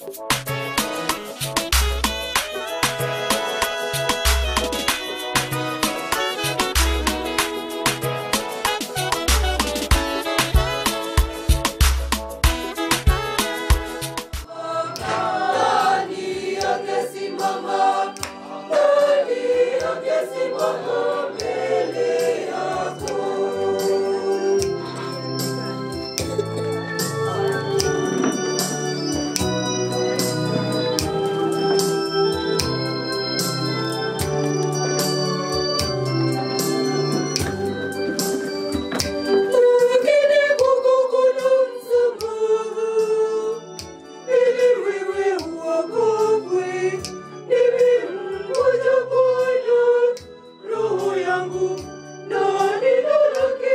Lakini kwako kuna msamaha, ili wewe uogopwe. Nimemngoja Bwana, roho yangu na neno lake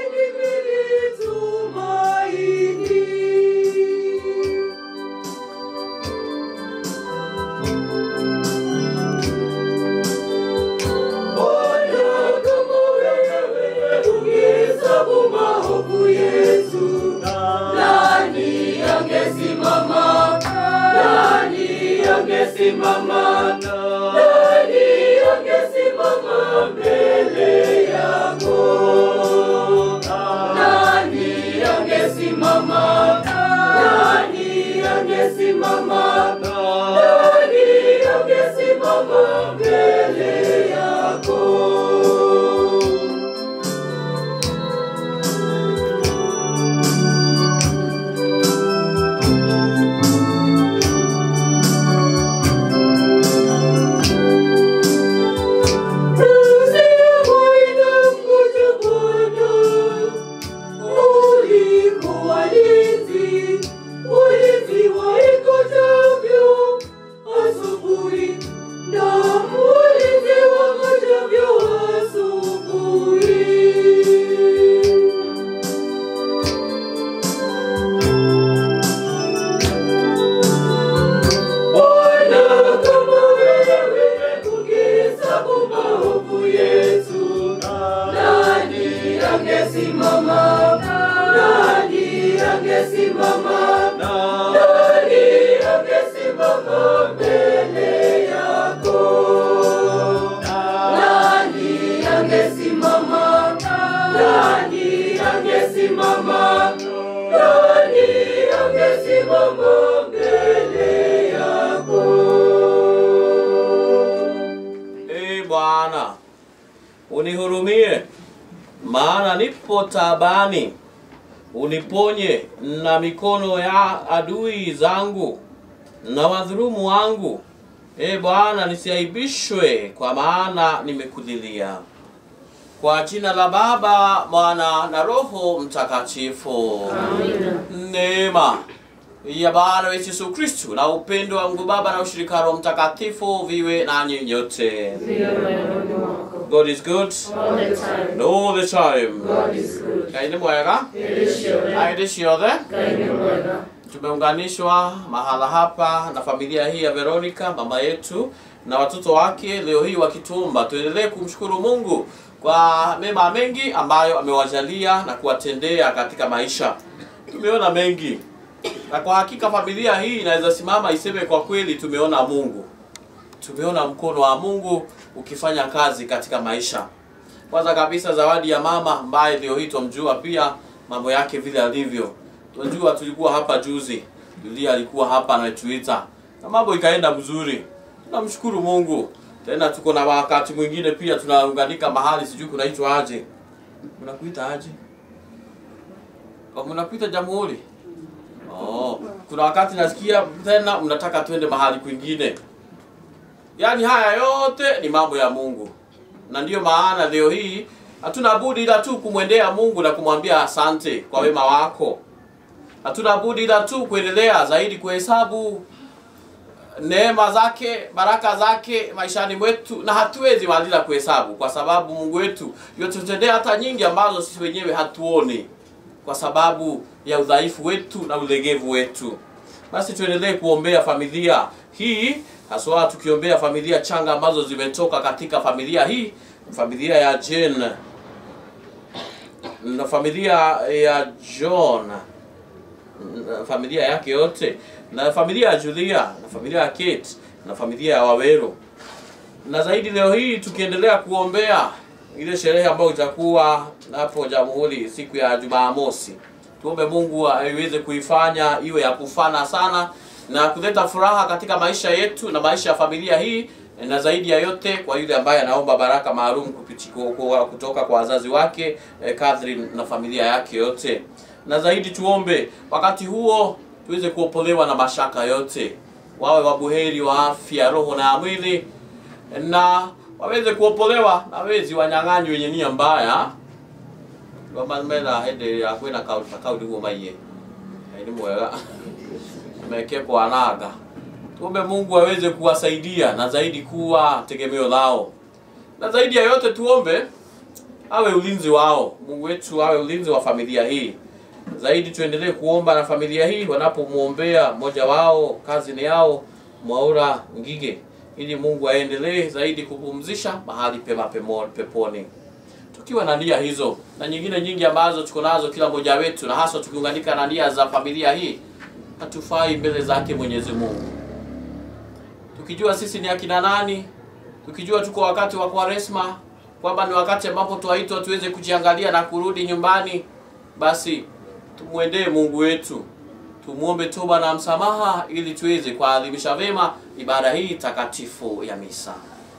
nimelitumaini. Bwana, kama wewe ungehesabu maovu yetu, nani angesimama? Nani angesimama? Nani angesimama mbele yako? Nani angesimama? Nani angesimama? Nani angesimama mbele yako? Bwana, kama wewe ungehesabu maovu yetu, nani angesimama? Nani angesimama? Nani angesimama mbele yako? Nani angesimama? Nani angesimama? Nani angesimama mbele yako? Ee Bwana, unihurumie, maana nipo taabani. Uniponye na mikono ya adui zangu na wadhulumu wangu. Ee Bwana, nisiaibishwe, kwa maana nimekulilia. Kwa jina la Baba, Mwana na Roho Mtakatifu. Neema ya Bwana wetu Yesu Kristu na upendo wa Mungu Baba na ushirika wa Roho Mtakatifu viwe nanyi nyote. God is good All the time. and all the time. God is good. Ngai nĩ mwega Elishore. hĩndĩ ciothe Ngai nĩ mwega. tumeunganishwa mahala hapa na familia hii ya Veronica mama yetu na watoto wake leo hii wakitumba. Tuendelee kumshukuru Mungu kwa mema mengi ambayo amewajalia na kuwatendea katika maisha. Tumeona mengi na kwa hakika familia hii inaweza simama iseme kwa kweli, tumeona Mungu, tumeona mkono wa Mungu ukifanya kazi katika maisha. Kwanza kabisa zawadi ya mama ambaye leo hii twamjua pia mambo yake vile alivyo. Tunajua tulikuwa hapa juzi, Julia alikuwa hapa anatuita na mambo ikaenda mzuri. Tunamshukuru Mungu. Tena tuko na wakati mwingine pia tunaunganika mahali sijui kunaitwa aje. Mnakuita aje? Oh, mnakuita Jamhuri. Oh, kuna wakati nasikia tena mnataka twende mahali kwingine. Yaani haya yote ni mambo ya Mungu. Na ndiyo maana leo hii hatuna budi ila tu kumwendea Mungu na kumwambia asante kwa wema wako. Hatuna budi ila tu kuendelea zaidi kuhesabu neema zake, baraka zake maishani mwetu, na hatuwezi maliza kuhesabu kwa sababu Mungu wetu yotutendea hata nyingi ambazo sisi wenyewe hatuoni kwa sababu ya udhaifu wetu na ulegevu wetu. Basi tuendelee kuombea familia hii, haswa tukiombea familia changa ambazo zimetoka katika familia hii, familia ya Jane na familia ya John na familia yake yote na familia ya Julia na familia ya Kate na familia ya Wawero na zaidi leo hii tukiendelea kuombea ile sherehe ambayo itakuwa hapo Jamhuri siku ya Jumamosi. Tuombe Mungu aiweze kuifanya iwe ya kufana sana na kuleta furaha katika maisha yetu na maisha ya familia hii, na zaidi ya yote kwa yule ambaye anaomba baraka maalum kupiti- ku- ku- kutoka kwa wazazi wake eh, Catherine na familia yake yote, na zaidi tuombe wakati huo tuweze kuopolewa na mashaka yote, wawe wabuheri wa afya, roho na mwili na waweze kuopolewa na wezi wanyang'anyi wenye nia mbaya wamamena hende ya kwina kauli kauli huo maiye ni mwega meke kwa anaga tuombe Mungu aweze kuwasaidia na zaidi kuwa tegemeo lao na zaidi ya yote tuombe awe ulinzi wao Mungu wetu awe ulinzi wa familia hii zaidi tuendelee kuomba na familia hii wanapomwombea mmoja wao kazini yao Mwaura Ngige ili Mungu aendelee zaidi kupumzisha mahali pema pemo- peponi tukiwa na nia hizo na nyingine nyingi ambazo tuko nazo kila mmoja wetu na hasa tukiunganika na nia za familia hii hatufai mbele zake Mwenyezi Mungu tukijua sisi ni akina nani tukijua tuko wakati wa Kwaresma kwamba ni wakati ambapo twaitwa tuweze kujiangalia na kurudi nyumbani basi tumwendee Mungu wetu tumwombe toba na msamaha ili tuweze kuadhimisha vema ibada hii takatifu ya misa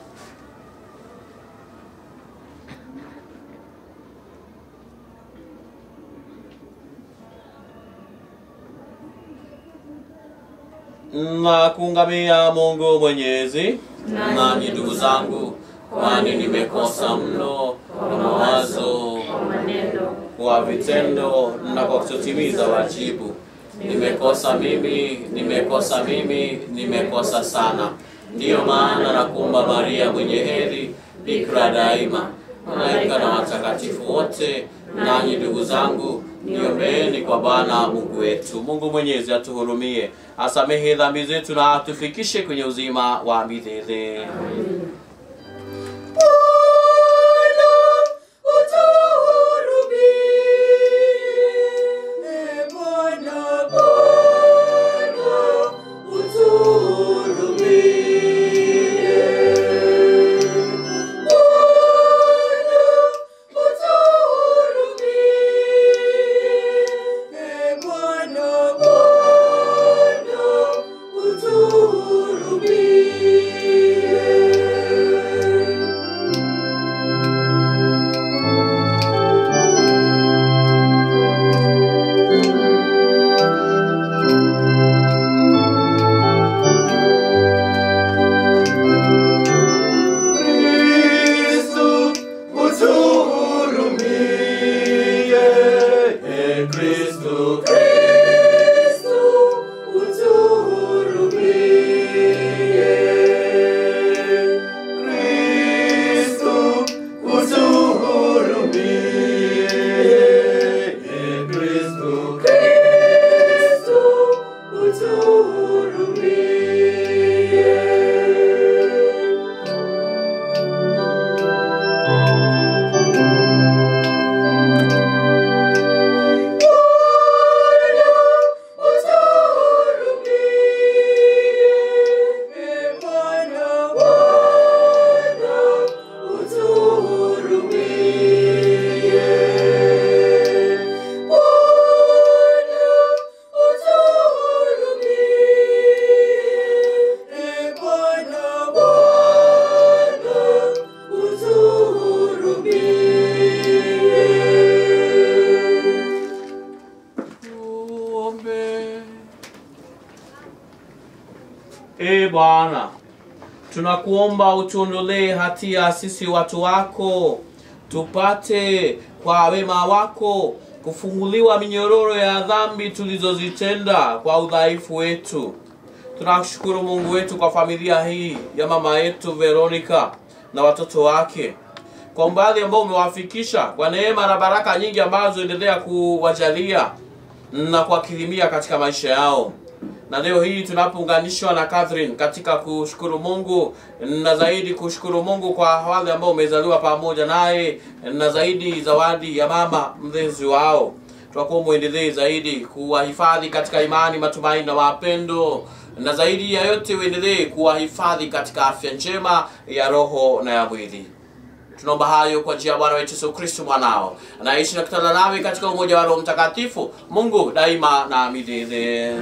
na kuungamia Mungu Mwenyezi. Nanyi ndugu zangu, kwani nimekosa mno kwa mawazo, kwa maneno, kwa vitendo na kwa kutotimiza wajibu. Nimekosa mimi, nimekosa mimi, nimekosa sana. Ndiyo maana nakuomba Maria mwenye heri, bikira daima, malaika na watakatifu wote, nanyi ndugu zangu, niombeeni kwa Bwana Mungu wetu. Mungu Mwenyezi atuhurumie, asamehe dhambi zetu na atufikishe kwenye uzima wa milele. Kristu utuhurumie. Kristu, Kristu utuhurumie. Kristu utuhurumie. Kristu, Kristu utuhurumie. Tuombe. E Bwana, tunakuomba utuondolee hatia sisi watu wako, tupate kwa wema wako kufunguliwa minyororo ya dhambi tulizozitenda kwa udhaifu wetu. Tunashukuru Mungu wetu kwa familia hii ya mama yetu Veronica na watoto wake kwa umbali ambao umewafikisha kwa neema na baraka nyingi ambazo endelea kuwajalia na kuwakirimia katika maisha yao. Na leo hii tunapounganishwa na Catherine katika kushukuru Mungu na zaidi kushukuru Mungu kwa wale ambao umezaliwa pamoja naye na zaidi zawadi ya mama mlezi wao. twakuwa mwendelee zaidi kuwahifadhi katika imani, matumaini na mapendo, na zaidi ya yote uendelee kuwahifadhi katika afya njema ya roho na ya mwili. Tunaomba hayo kwa njia ya Bwana wetu Yesu Kristo mwanao anaishi na kutana nawe katika umoja wa Roho Mtakatifu, Mungu daima na milele.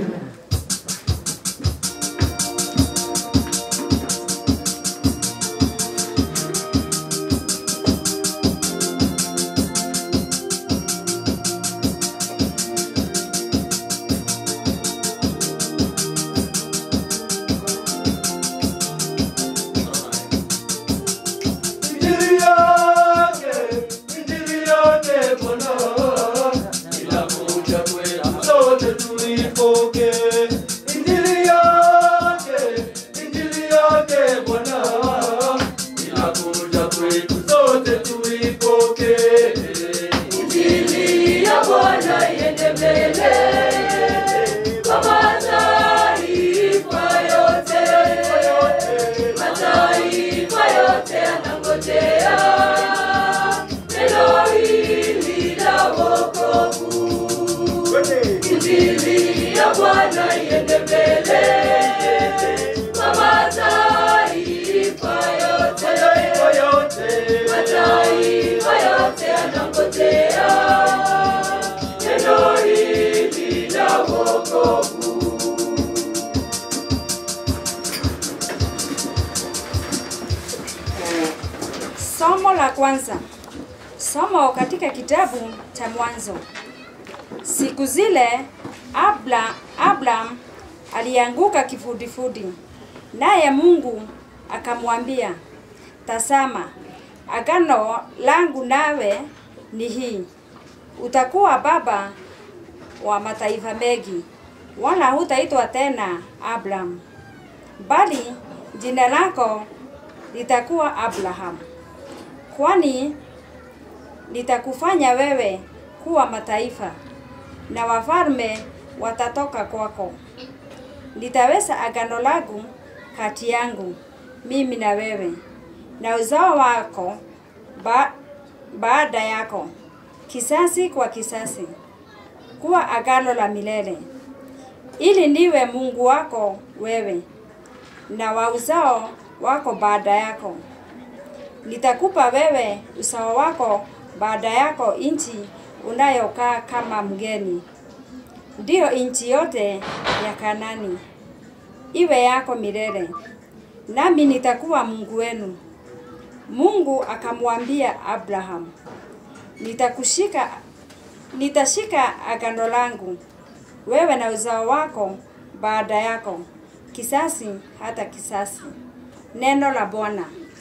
Injili yake, injili yake Bwana, inakuja kwetu sote tuipokee. Injili yake, injili yake Bwana, inakuja kwetu sote tuipokee. Injili ya Bwana iende mbele kwa mataifa yote, mataifa yote yanangojea neno hili la wokovu. Injili ya Bwana iende mbele kwa mataifa yote, Mataifa yote, mataifa yote yanangojea neno hili la wokovu. Somo la kwanza. Somo katika kitabu cha Mwanzo. Siku zile Abla, Abram alianguka kifudifudi, naye Mungu akamwambia, tazama, agano langu nawe ni hii, utakuwa baba wa mataifa mengi, wala hutaitwa tena Abram, bali jina lako litakuwa Abraham, kwani nitakufanya wewe kuwa mataifa na wafalme watatoka kwako. Nitaweza agano langu kati yangu mimi na wewe na uzao wako ba, baada yako, kisasi kwa kisasi, kuwa agano la milele, ili niwe Mungu wako wewe na wa uzao wako baada yako. Nitakupa wewe uzao wako baada yako nchi unayokaa kama mgeni, ndiyo nchi yote ya Kanani, iwe yako milele, nami nitakuwa Mungu wenu. Mungu akamwambia Abraham, nitakushika nitashika agano langu wewe na uzao wako baada yako, kisasi hata kisasi. Neno la Bwana.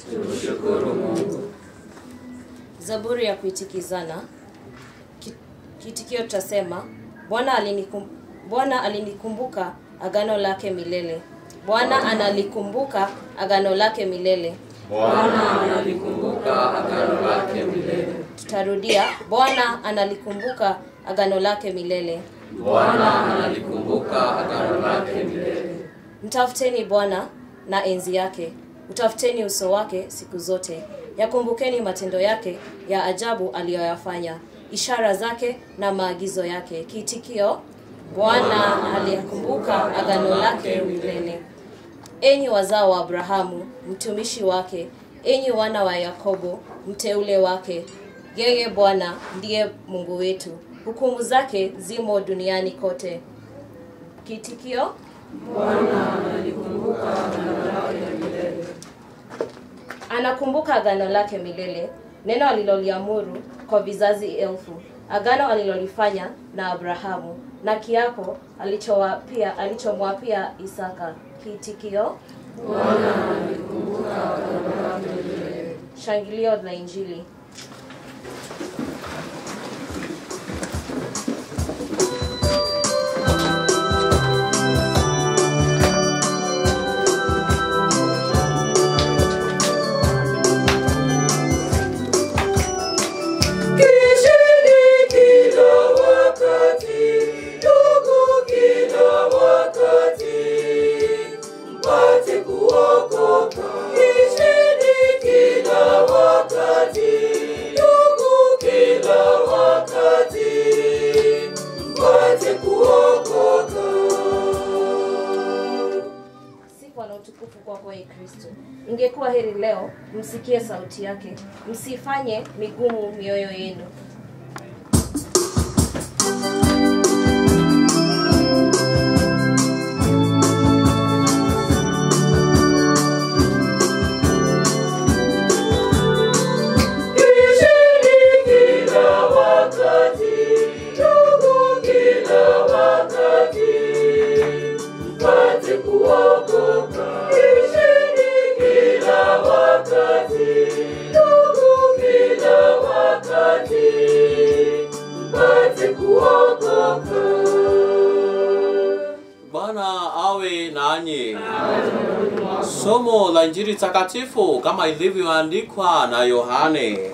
Zaburi ya kuitikizana. Ki- Kitikio tutasema Bwana alinikum, Bwana alinikumbuka agano lake milele. Bwana analikumbuka agano lake milele. Bwana analikumbuka agano lake milele. Tutarudia, Bwana analikumbuka agano lake milele. Bwana analikumbuka agano lake milele. Mtafuteni Bwana na enzi yake, utafuteni uso wake siku zote. Yakumbukeni matendo yake ya ajabu aliyoyafanya, ishara zake na maagizo yake. Kiitikio: Bwana aliyekumbuka agano lake milele. Enyi wazao wa Abrahamu, mtumishi wake, enyi wana wa Yakobo, mteule wake. Yeye Bwana ndiye Mungu wetu, hukumu zake zimo duniani kote. Kiitikio: anakumbuka agano lake milele, neno aliloliamuru kwa vizazi elfu, agano alilolifanya na Abrahamu na kiapo alichowapia alichomwapia Isaka. Kiitikio: Shangilio la Injili. Kisheni kila wakati, ndugu kila wakati, mpate kuokoka. Kisheni kila wakati, ndugu utukufu kwako e kristo ingekuwa heri leo msikie sauti yake msifanye migumu mioyo yenu Ishini kila wakati, ndugu kila wakati, mpate kuokoka. Ishini kila wakati, ndugu kila wakati, mpate kuokoka. Bwana awe nanyi. Somo la Injili takatifu kama ilivyoandikwa na Yohane.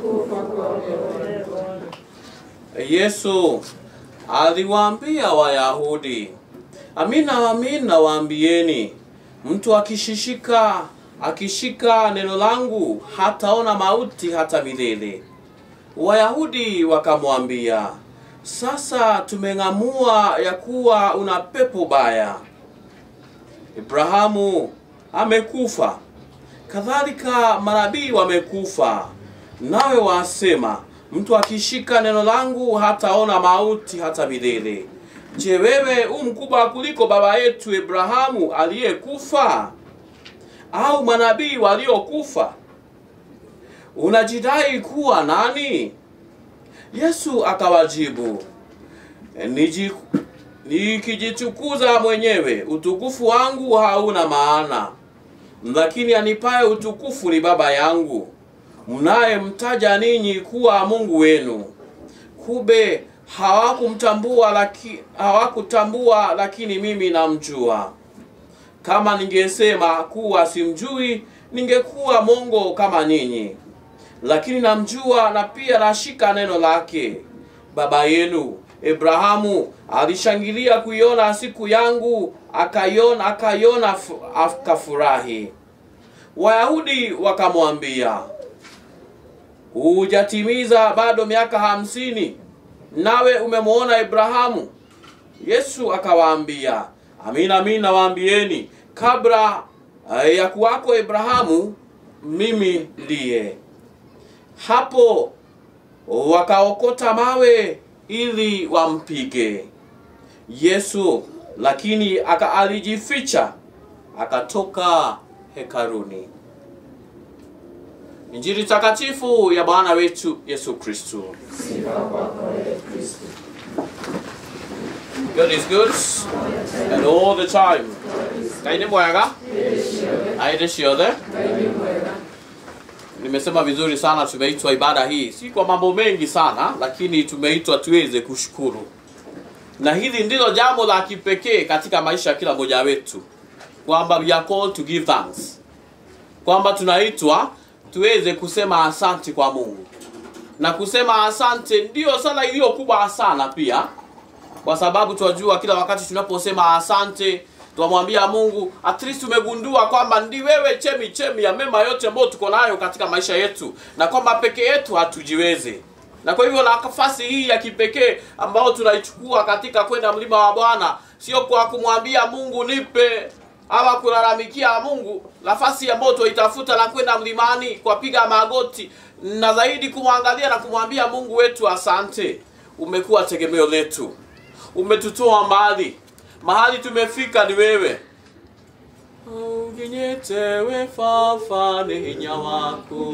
Yesu aliwaambia Wayahudi, amina amina waambieni, mtu akishishika akishika neno langu hataona mauti hata milele. Wayahudi wakamwambia, sasa tumeng'amua ya kuwa una pepo baya. Ibrahamu amekufa, kadhalika manabii wamekufa, nawe wasema mtu akishika neno langu hataona mauti hata milele. Je, wewe u mkubwa kuliko baba yetu Ibrahamu aliyekufa, au manabii waliokufa? Unajidai kuwa nani? Yesu akawajibu, "Niji- nikijitukuza mwenyewe utukufu wangu hauna maana, lakini anipaye utukufu ni Baba yangu, mnayemtaja ninyi kuwa Mungu wenu. Kube hawakumtambua laki, hawakutambua, lakini mimi namjua. Kama ningesema kuwa simjui, ningekuwa mongo kama ninyi lakini namjua na pia nashika neno lake. Baba yenu Abrahamu alishangilia kuiona siku yangu, akaiona akaiona fu- akafurahi. Wayahudi wakamwambia, hujatimiza bado miaka hamsini, nawe umemwona Abrahamu? Yesu akawaambia, amina amina nawaambieni, kabla eh, ya kuwako Abrahamu, mimi ndiye hapo wakaokota mawe ili wampige Yesu, lakini aka alijificha akatoka hekaruni. Injili takatifu ya Bwana wetu Yesu Kristo. God is good and all the time. Ngai ni mwega. Aide ciothe. Nimesema vizuri sana, tumeitwa ibada hii si kwa mambo mengi sana, lakini tumeitwa tuweze kushukuru, na hili ndilo jambo la kipekee katika maisha ya kila mmoja wetu, kwamba we are called to give thanks, kwamba tunaitwa tuweze kusema asante kwa Mungu, na kusema asante ndiyo sala iliyo kubwa sana pia, kwa sababu tunajua kila wakati tunaposema asante tunamwambia Mungu, at least tumegundua kwamba ndi wewe chemi chemi ya mema yote ambayo tuko nayo katika maisha yetu, na kwamba peke yetu hatujiwezi. Na kwa hivyo nafasi hii ya kipekee ambayo tunaichukua katika kwenda mlima wa Bwana, sio kwa kumwambia Mungu nipe ama kulalamikia Mungu, nafasi ambayo tuitafuta na kwenda mlimani kwa piga magoti na zaidi kumwangalia na kumwambia Mungu wetu, asante, umekuwa tegemeo letu, umetutoa mbali mahali tumefika ni wewe uginyetewe fafa ni hinya waku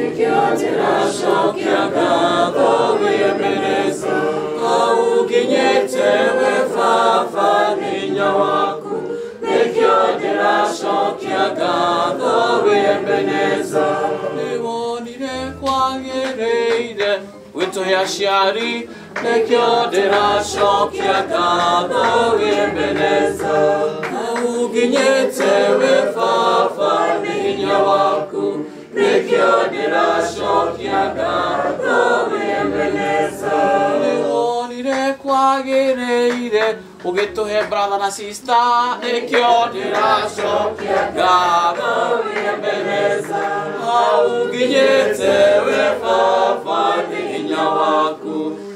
nikioteracokiagatho wiemereza auginyetewe fafa ni hinya waku nikioteracokiagatho wiemereza niwonire kwagĩrĩire gwĩtũhe aciari nĩkĩo ndĩracokia ngatho wĩmeneza uginyĩte wĩ baba nĩ hinya waku nĩkĩo ndĩracokia ngatho wĩmeneza nĩwonire kwagĩrĩire ũgĩtũhe brother na sister nĩkĩo ndĩracokia ngatho wĩmeneza auginyĩte wĩ baba nĩ hinya waku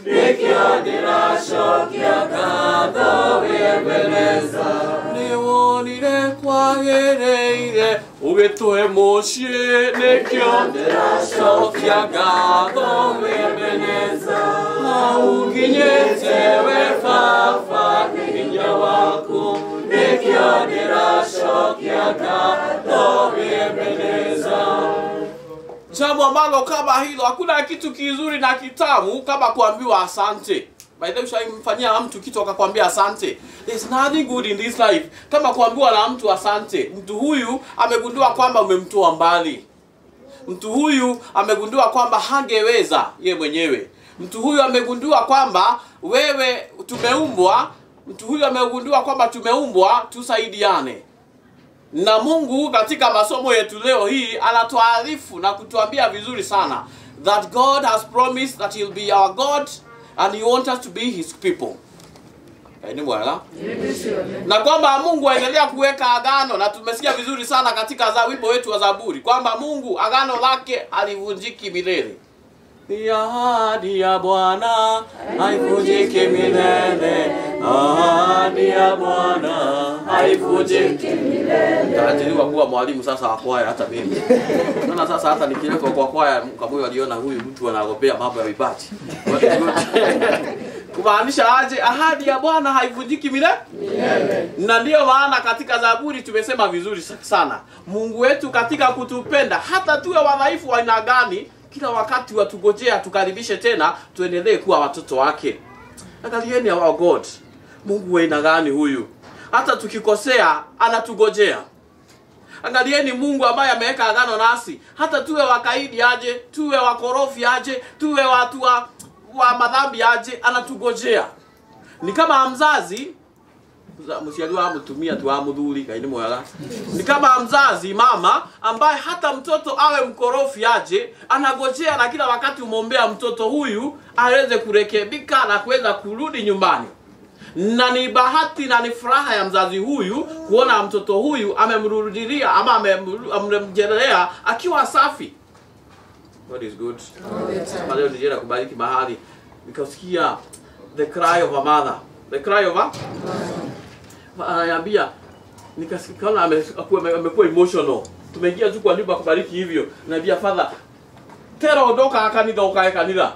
nĩwonire kwagĩrĩire ũgĩtũhe mũciĩ nĩkĩo ndĩracokia ngatho wĩmeneza hau nginyĩte we baba hinya waku nĩkĩo ndĩracokia ngatho wĩmeneza jambo ambalo kama hilo hakuna kitu kizuri na kitamu kama kuambiwa asante by the way ushaimfanyia mtu kitu akakwambia asante there's nothing good in this life kama kuambiwa na mtu asante mtu huyu amegundua kwamba umemtoa mbali mtu huyu amegundua kwamba hangeweza ye mwenyewe mtu huyu amegundua kwamba wewe tumeumbwa mtu huyu amegundua kwamba tumeumbwa tusaidiane na mungu katika masomo yetu leo hii anatuarifu na kutuambia vizuri sana that god has promised that he'll be our god and he wants us to be his people Eh, ni mwega na kwamba mungu aendelea kuweka agano na tumesikia vizuri sana katika za wimbo wetu wa zaburi kwamba mungu agano lake halivunjiki milele ni ahadi ya bwana haivunjiki milele ahadi ya bwana haivunjiki Nitaajiriwa kuwa mwalimu sasa wa kwaya hata mimi. Naona sasa hata nikiletwa kwa kwaya Mkamuyo aliona huyu mtu anagopea mambo ya vipaji. Kumaanisha aje ahadi ya Bwana haivunjiki milele? Na ndiyo maana katika Zaburi tumesema vizuri sana. Mungu wetu katika kutupenda hata tuwe wadhaifu wa aina gani kila wakati watugojea tukaribishe tena tuendelee kuwa watoto wake. Angalieni our God. Mungu wa aina gani huyu? Hata tukikosea anatugojea. Angalieni Mungu ambaye ameweka agano nasi, hata tuwe wakaidi aje, tuwe wakorofi aje, tuwe watu wa, wa madhambi aje, anatugojea. Ni kama mzazi mciari wa mutumia tu wa muthuri ngai nĩ mwega ni kama mzazi mama ambaye hata mtoto awe mkorofi aje anagojea na kila wakati umwombea mtoto huyu aweze kurekebika na kuweza kurudi nyumbani na ni bahati na ni furaha ya mzazi huyu kuona mtoto huyu amemrudilia ama amemru- amemjelelea akiwa safi God is good. Kama leo nilienda kubariki mahali nikasikia the cry of a mother the cry of a ananiambia nikasikia kama ame- akuwa- ame- amekuwa emotional tumeingia tu kwa nyumba kubariki hivyo naambia father tera ondoka akanitha ukae kanitha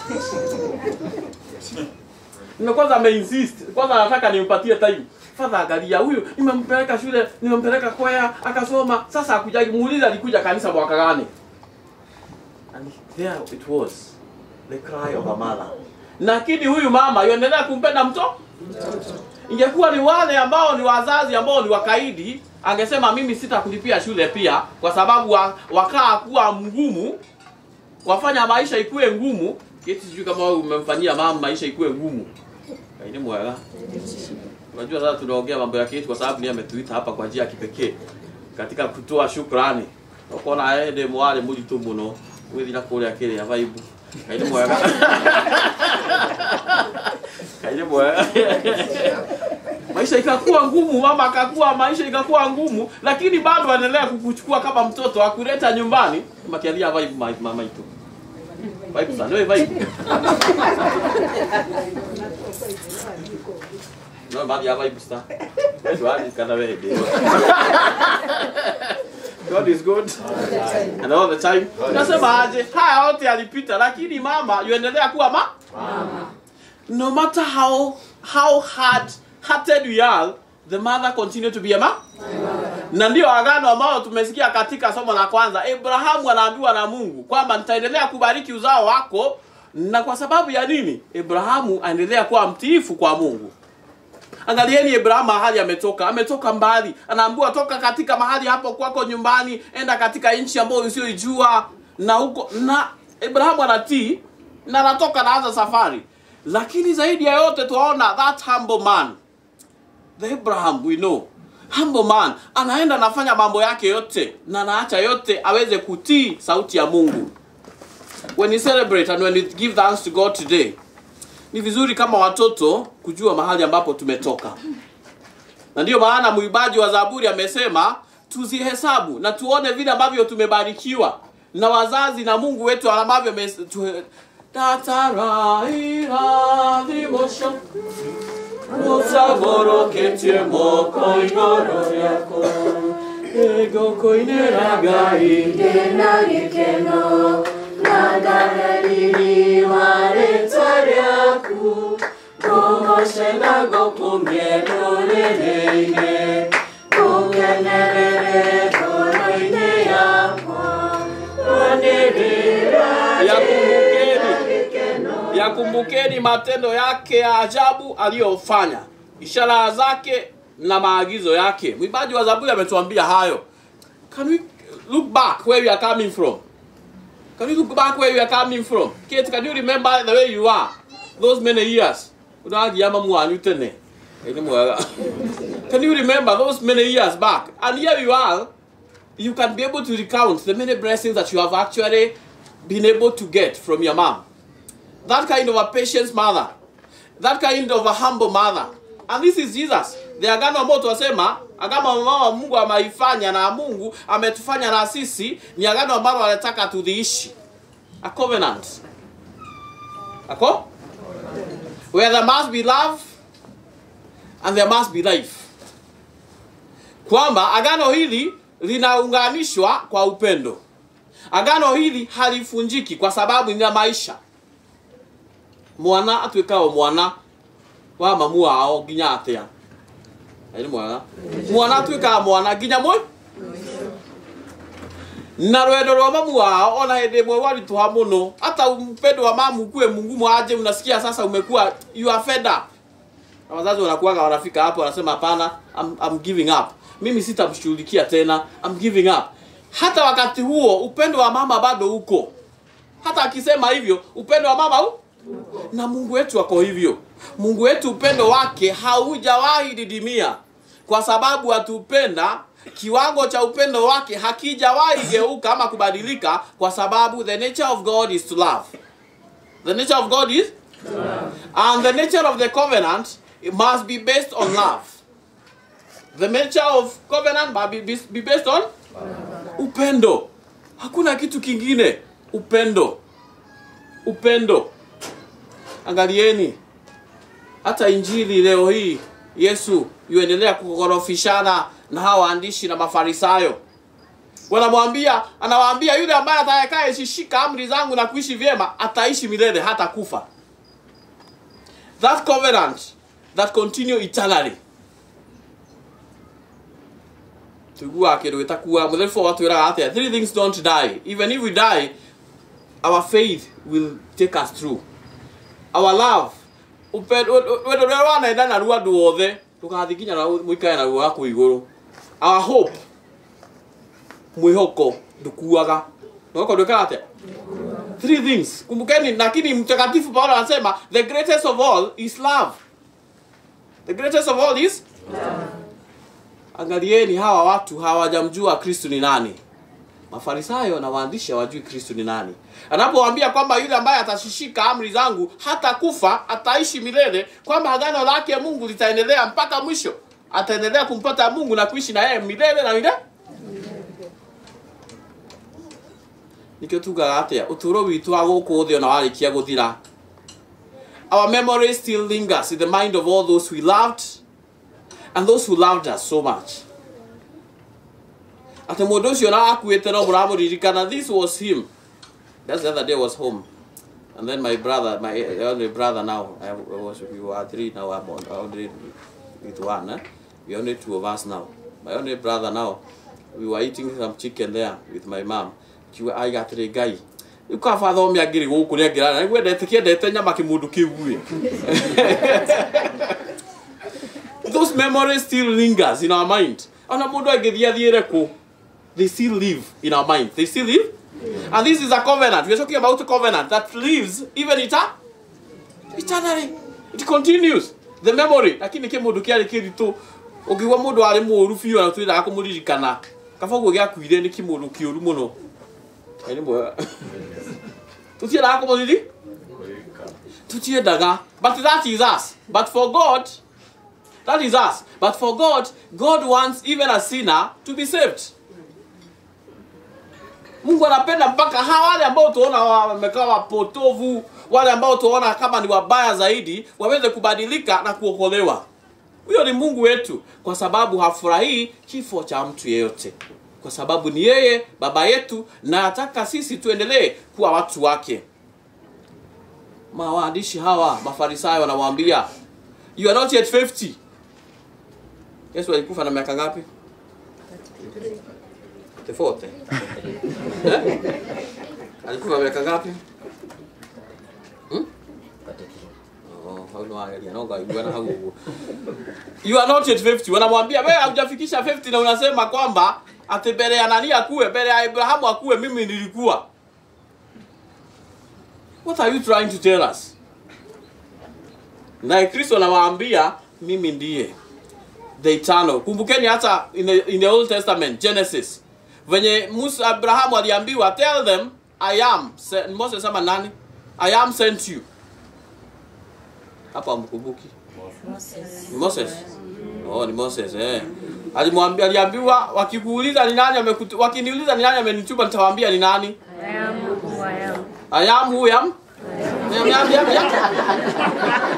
na kwanza ameinsist kwanza anataka nimpatie time father angalia huyu nimempeleka shule nimempeleka kwaya akasoma sasa akujaji muulize alikuja kanisa mwaka gani and there it was the cry of a mother lakini huyu mama yuendelea kumpenda mto ingekuwa ni wale ambao ni wazazi ambao ni wakaidi angesema mimi sitakulipia shule pia kwa sababu wa, wakaa kuwa mgumu wafanya maisha ikuwe ngumu kiti sijui kama wewe umemfanyia mama maisha ikuwe ngumu kaini mwega unajua sasa tunaongea mambo ya kiti kwa sababu ni ametuita hapa kwa njia ya kipekee katika kutoa shukrani ukona ende mwale mulitu muno withira kuria kiria vaibu kaini mwega kaini mwega maisha ikakuwa ngumu mama akakuwa maisha ikakuwa ngumu lakini bado anaendelea kukuchukua kama mtoto akuleta nyumbani makialia vibe ma- mama itu vibe sana wewe vibe no mali ya vibe star wewe hadi kana wewe ndio God is good and all the time. Nasema aje, haya yote yalipita, lakini mama yuendelea kuwa ma no matter how how hard hearted we are the mother continue to be a ma na ndio agano ambalo tumesikia katika somo la kwanza abrahamu anaambiwa na mungu kwamba nitaendelea kubariki uzao wako na kwa sababu ya nini abrahamu aendelea kuwa mtiifu kwa mungu angalieni abrahamu mahali ametoka ametoka mbali anaambiwa toka katika mahali hapo kwako nyumbani enda katika nchi ambayo usioijua na huko na abrahamu anatii na anatoka naanza safari lakini zaidi ya yote tuwaona that humble man the abraham we know humble man anaenda anafanya mambo yake yote na anaacha yote aweze kutii sauti ya mungu when we celebrate and when we give thanks to god today ni vizuri kama watoto kujua mahali ambapo tumetoka na ndiyo maana mwimbaji wa zaburi amesema tuzihesabu na tuone vile ambavyo tumebarikiwa na wazazi na mungu wetu ambavyo ame- tu- ndatara irathimo cio mũcagũrũkĩtie moko igũrũ rĩakwa ĩngũkũinĩra ngai ndĩna gĩkeno na ngarariri wa rĩtwa rĩaku ngũgoce na ngũkumie ndũrĩrĩ-inĩ ngũkenerere ngoro-inĩ yakwa wanĩrĩra Yakumbukeni, yakumbukeni matendo yake ya ajabu aliyofanya, ishara zake na maagizo yake. Mwimbaji wa Zaburi ametuambia hayo. Can we look back where we are coming from? Can you look back where you are coming from? Kate, can you remember the way you are those many years? Unagia mamu wanyu tene. Ĩnĩ mwega. Can you remember those many years back? And here you are, you can be able to recount the many blessings that you have actually been able to get from your mom. That kind of a patient mother, that kind of a humble mother. And this is Jesus. The agano ambao tuwasema agano ambao Mungu ameifanya na Mungu ametufanya na sisi ni agano ambalo anataka tudhiishi. A covenant. Ako? Where there must be love and there must be life. Kwamba agano hili linaunganishwa kwa upendo. Agano hili halifunjiki kwa sababu ni la maisha. Mwana atuĩkaga mwana wa mamu wao nginya atia. Nĩ mwega. Mwana atuĩkaga mwana nginya mwe na rwendo rwa mamu wao ona hĩndĩ ĩmwe warituha mũno hata upendo wa mamu kuwe mungumu aje unasikia sasa umekuwa you are fed up na wazazi wanakuwaga wanafika hapo wanasema hapana I'm, I'm giving up mimi sitamshughulikia tena I'm giving up hata wakati huo upendo wa mama bado uko hata akisema hivyo upendo wa mama u na mungu wetu ako hivyo mungu wetu upendo wake haujawahi didimia kwa sababu atupenda kiwango cha upendo wake hakijawahi geuka ama kubadilika kwa sababu the nature of god is to love the nature of god is and the nature of the covenant it must be based on love the nature of covenant must be, be, be based on upendo hakuna kitu kingine upendo upendo angalieni hata injili leo hii yesu yuendelea kukorofishana na hawa waandishi na mafarisayo wanamwambia anawaambia yule ambaye atakayeshika amri zangu na kuishi vyema ataishi milele hata kufa that covenant that continue eternally tuiguaga kindu gitakuaga mutheribu watwiraga atia three things don't die even if we die our faith will take us through our love wendo rä wanenda naruo andå othe ndå gathi nginya må ikare naruo gakå igå our hope mwä hoko ndå kuaga mwĩhoko ndå ĩkaga atä three things kumbukeni lakini mtakatifu paulo anasema the greatest of all is love the greatest of all is angalieni hawa watu hawajamjua kristu ni nani mafarisayo na waandishi hawajui kristu ni nani anapowaambia kwamba yule ambaye atashishika amri zangu hata kufa ataishi milele kwamba agano lake mungu litaendelea mpaka mwisho ataendelea kumpata mungu na kuishi na yeye milele na milele nikio tugaga atia uturo witu wa guku thi ona warikia guthira our memory still lingers in the mind of all those we loved and those who loved us so much atä må ndå å cio na akuä no må ramå ririkana this was him That's the other day I was home and then my brother my only brother now I was we were three now I'm on, only with one eh? we only two of us now my only brother now we were eating some chicken there with my mom kiuga aigatä ngai rä kaba thome angä rä gå kå nä angä rara nä gwendete kä endete nyama kä må ndå kä uä those memories still lingers in our mind ona må ndå angä thiä athiä re kå they still live in our mind they still live and this is a covenant we're talking about a covenant that lives even ita eternally it continues the memory lakini kä må ndå kä arä kä ritå å ngä gua må ndå arä må ru biå na tå endaga kå må ririkana kaba guo gä akuire nä kä må ndå kä å ru må no nä mwega tå tiendaga kå må riri tå tiendaga but that is us but for god that is us but for god god wants even a sinner to be saved mungu anapenda mpaka hawa wale ambao tuona wamekaa wapotovu wale ambao tuona kama ni wabaya zaidi waweze kubadilika na kuokolewa huyo ni mungu wetu kwa sababu hafurahii kifo cha mtu yeyote kwa sababu ni yeye baba yetu na ataka sisi tuendelee kuwa watu wake mawaandishi hawa mafarisayo wanamwambia you are not yet 50 yesu alikufa na miaka ngapi 40 eh? alikufa miaka ngapi Hmm? Oh, hau nĩwageria, no ngaiguana hau ũguo. you are not yet 50 wanamwambia wewe haujafikisha 50 na unasema kwamba ati mbele ya nani akuwe mbele ya Abrahamu akuwe mimi nilikuwa what are you trying to tell us naye kristo anawaambia mimi ndiye the eternal kumbukeni hata in the, in the old testament genesis venye musa abrahamu aliambiwa tell them i am se- moses ama nani i am sent you hapo amkumbuki ni moses oh ni moses eh alimwambia aliambiwa wakikuuliza ni nani amekutu, wakiniuliza ni nani amenituma nitawaambia ni nani I am who I am. I am who I am. I am, I am, I am.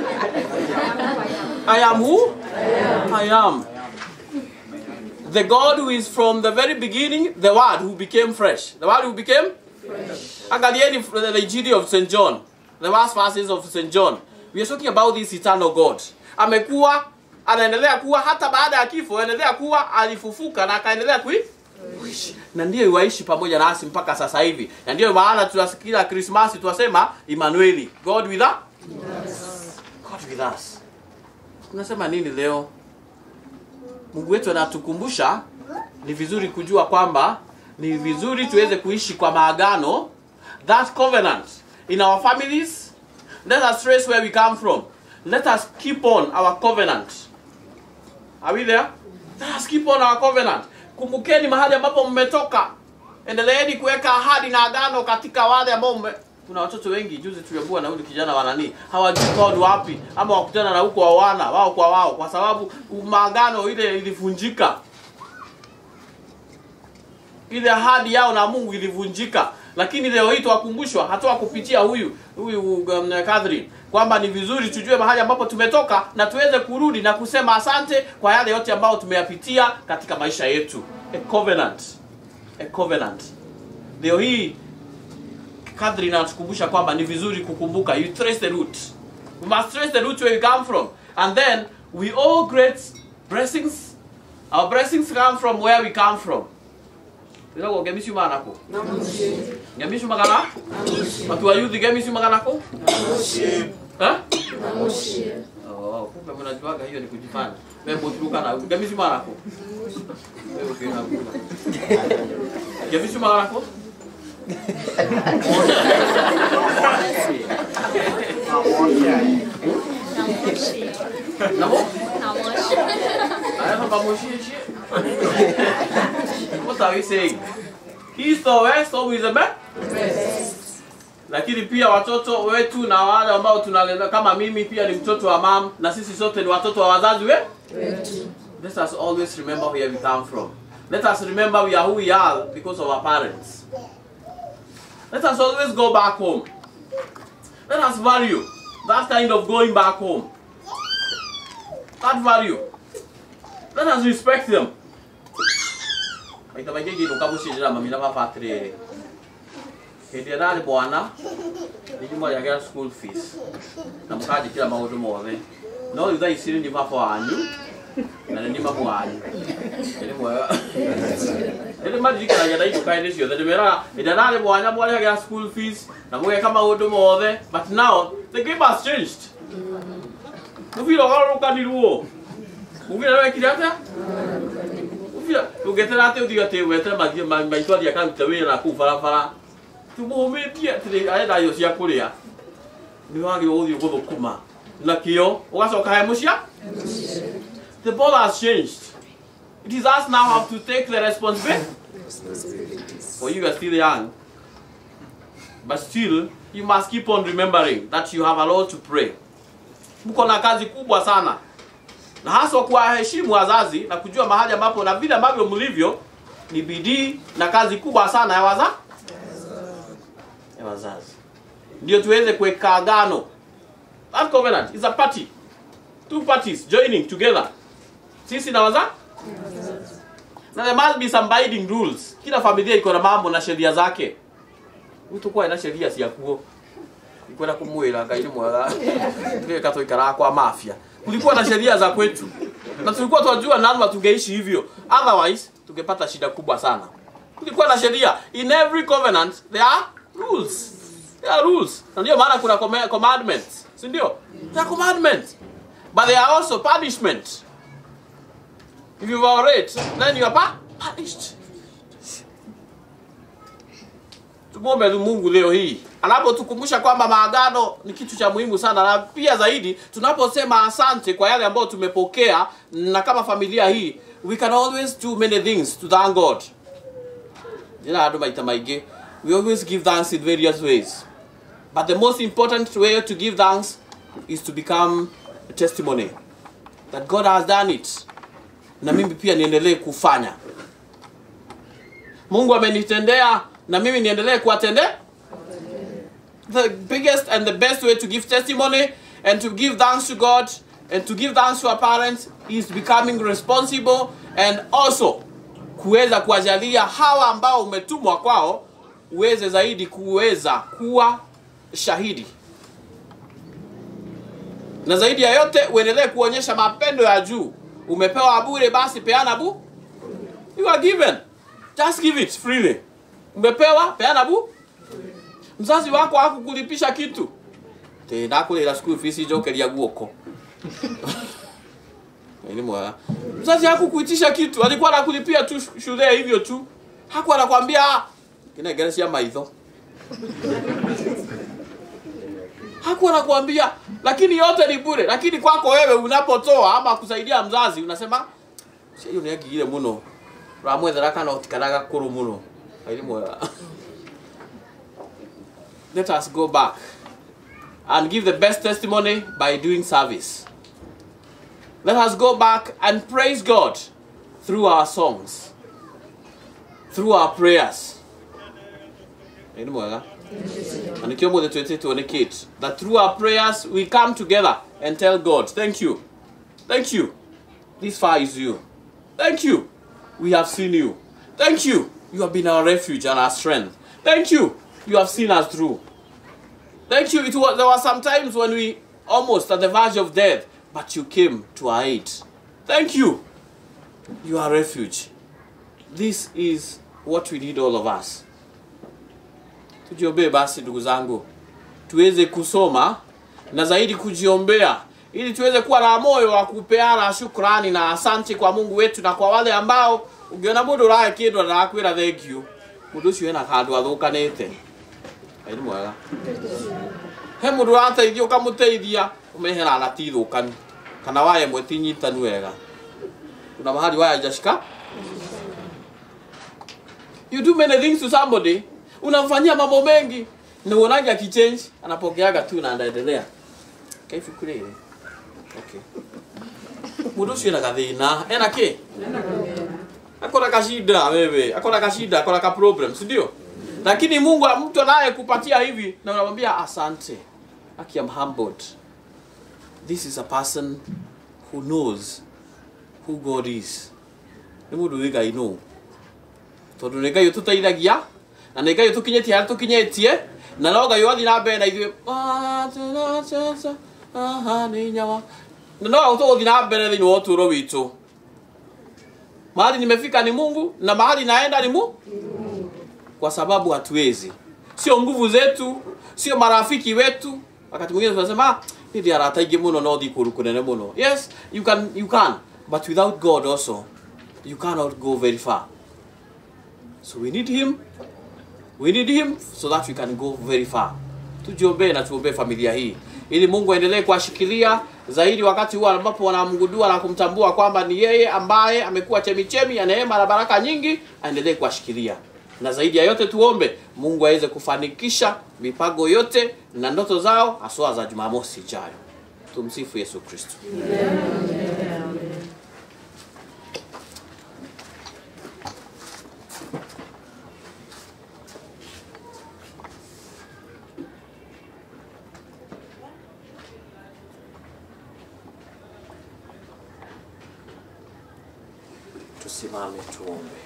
I am who? I am. The God who is from the very beginning, the Word who became fresh. The Word who became fresh. Angalieni the the Injili of St. John, the last verses of St. John. We are talking about this eternal God. Amekuwa anaendelea kuwa hata baada ya kifo, anaendelea kuwa alifufuka na akaendelea kui kuishi na ndiyo iwaishi pamoja nasi mpaka sasa hivi, na ndiyo maana tunasikia Krismasi tunasema Emmanueli, God with us. God with us. Tunasema nini leo? Mungu wetu anatukumbusha ni vizuri kujua kwamba ni vizuri tuweze kuishi kwa maagano, that covenant in our families. Let us trace where we come from. Let us keep on our covenant. Are we there? Let us keep on our covenant. Kumbukeni mahali ambapo mmetoka. Endeleeni kuweka ahadi na agano katika wale ambao mme... kuna watoto wengi juzi tuliambiwa na huyu kijana wa nani hawajui kwao ni wapi ama wakutana na huko wawana wao kwa wao kwa sababu maagano ile ilivunjika ile ahadi yao na Mungu ilivunjika lakini leo hii tuwakumbushwa hata kupitia huyu huyu um, Catherine kwamba ni vizuri tujue mahali ambapo tumetoka na tuweze kurudi na kusema asante kwa yale yote ambayo tumeyapitia katika maisha yetu a covenant a covenant leo hii Catherine anatukumbusha kwamba ni vizuri kukumbuka you trace the root we must trace the root where we come from and then we all great blessings our blessings come from where we come from Irago gemisi manako. Gemisi magana? Watu wa youth gemisi maganako? Eh? Oh, kumbe mnajuaga hiyo ni kujifanya. Wewe boturuka na gemisi manako. Wewe ukiona kuna. Gemisi maganako? Namo? Aya pamoshi What are we saying? East or west always the best. Lakini pia watoto wetu na wale ambao tunaleza kama mimi pia ni mtoto wa mam na sisi sote ni watoto wa wazazi we? Let us always remember where we come from. Let us remember we are who we are because of our parents. Let us always go back home. Let us value that kind of going back home. That value. Let us respect them. maita maingĩ ngĩinũka mũciĩ njĩra mami na baba atĩrĩrĩ hĩndĩ ĩrĩa ndarĩ mwana nĩ nyumagĩra school fees na mũkanjĩkĩra maũndũ mothe no rĩu thaa ici nĩ baba wanyu na nĩ mamu wanyu nĩ mwega nĩ maririkanagia na inũka-inĩ ciothe ndĩmeraga hĩndĩ ĩrĩa ndarĩ mwana mwarĩhagĩra school fees na mũgeka maũndũ mothe but now the game has changed mũbira ũgarũrũkanirwo mũbira wekire atĩa mũbira ndũngetera atĩ ũthiĩ atĩ wete maitũ athiĩ akaruta wĩra na kũu barabara tũmũmĩtie atĩ arenda irio cia kũrĩa nĩ wagĩrĩirwo gũthiĩ gũthũkũma na kĩo ũgacoka he mũcia the ball has changed it is us now have to take the responsibility for you are still young but still you must keep on remembering that you have a lot to pray mko na kazi kubwa sana na haswa kuwaheshimu wazazi na kujua mahali ambapo na vile ambavyo mlivyo ni bidii na kazi kubwa sana ya waza ya wazazi ndio tuweze kuweka agano that covenant is a party two parties joining together sisi na wazazi na there must be some binding rules kila familia iko na mambo na sheria zake utukwa na sheria ciakuo ikwenda kumwira ngai ni mwega tuka tuikara kwa mafia kulikuwa na sheria za kwetu na tulikuwa tunajua lazima tungeishi hivyo otherwise tungepata shida kubwa sana kulikuwa na sheria in every covenant there are rules there are rules na ndio maana kuna comm- commandments si ndio there are commandments but there are also punishment if you violate then you are pa- punished tumwombe tu Mungu leo hii anapotukumbusha kwamba maagano ni kitu cha muhimu sana, na pia zaidi tunaposema asante kwa yale ambayo tumepokea, na kama familia hii we can always do many things to thank God. Jina andu maita maingĩ we always give thanks in various ways but the most important way to give thanks is to become a testimony that God has done it, na mimi pia niendelee kufanya. Mungu amenitendea na mimi niendelee kuwatendea. The biggest and the best way to give testimony and to give thanks to God and to give thanks to our parents is becoming responsible and also kuweza kuwajalia hawa ambao umetumwa kwao uweze zaidi kuweza kuwa shahidi na zaidi ya yote uendelee kuonyesha mapendo ya juu umepewa bure basi peana bu you are given just give it freely umepewa peana bu mzazi wako hakukulipisha kitu tenakulira school fees ijokeria guoko ni mwega mzazi hakukuitisha kitu alikuwa anakulipia tu shule hivyo tu hakuwa anakwambia "Ah, kinengere cia maitho hakuwa anakuambia lakini yote ni bure lakini kwako wewe unapotoa ama kusaidia mzazi unasema hiyo ni agigire muno ramwethera kana utikanaga kuru muno airi mwega let us go back and give the best testimony by doing service let us go back and praise god through our songs through our prayers airi mwega na nikio mothe twetĩtwo nĩ kate that through our prayers we come together and tell god thank you thank you this far is you thank you we have seen you thank you you have been our refuge and our strength thank you you have seen us through thank you it was, there were some times when we almost at the verge of death but you came to our aid thank you you are refuge this is what we need all of us tujiombee basi ndugu zangu tuweze kusoma na zaidi kujiombea ili tuweze kuwa na moyo wa kupeana shukrani na asante kwa mungu wetu na kwa wale ambao ungiona mundu urahe kindu na akwira thank you mundu ucio ena kandu athukanite ngai nĩ mwega he mundu urateithia ukamuteithia umehera na ti thukanu kana waya imwe ti nyitanu wega kuna mahali waya jashika you do many things to somebody unamfanyia mambo mengi na uonaje akichange anapokeaga tu na anaendelea kaifikire ile okay mundu ucio ena gathina ena ki akona kashida wewe akona kashida akona ka problem si ndio lakini Mungu mtu anaye kupatia hivi na unamwambia asante aki am humbled this is a person who knows who God is nĩ mũndũ wĩ ngai nũ tondũ nĩ ngai ũtũteithagia na nĩ ngai ũtũkinyĩtie harĩa tũkinyĩtie na no ngai wathiĩ na mbere na ithuĩ aha nĩ nyawa na no tũgũthiĩ na mbere thĩinĩ wa ũtũũro witũ mahali nimefika ni Mungu na mahali naenda ni Mungu kwa sababu hatuwezi sio nguvu zetu sio marafiki wetu wakati mwingine tunasema "Ah, ni ndio arata ingi muno no thi kuru kunene muno yes you can you can but without god also you cannot go very far so we need him we need him so that we can go very far tujiombee na tuombee familia hii ili mungu aendelee kuwashikilia zaidi wakati huo ambapo wanamgundua na kumtambua kwamba ni yeye ambaye amekuwa chemichemi ya neema na baraka nyingi aendelee kuwashikilia na zaidi ya yote tuombe mungu aweze kufanikisha mipango yote na ndoto zao haswa za jumamosi ijayo tumsifu yesu kristo tusimame tuombe.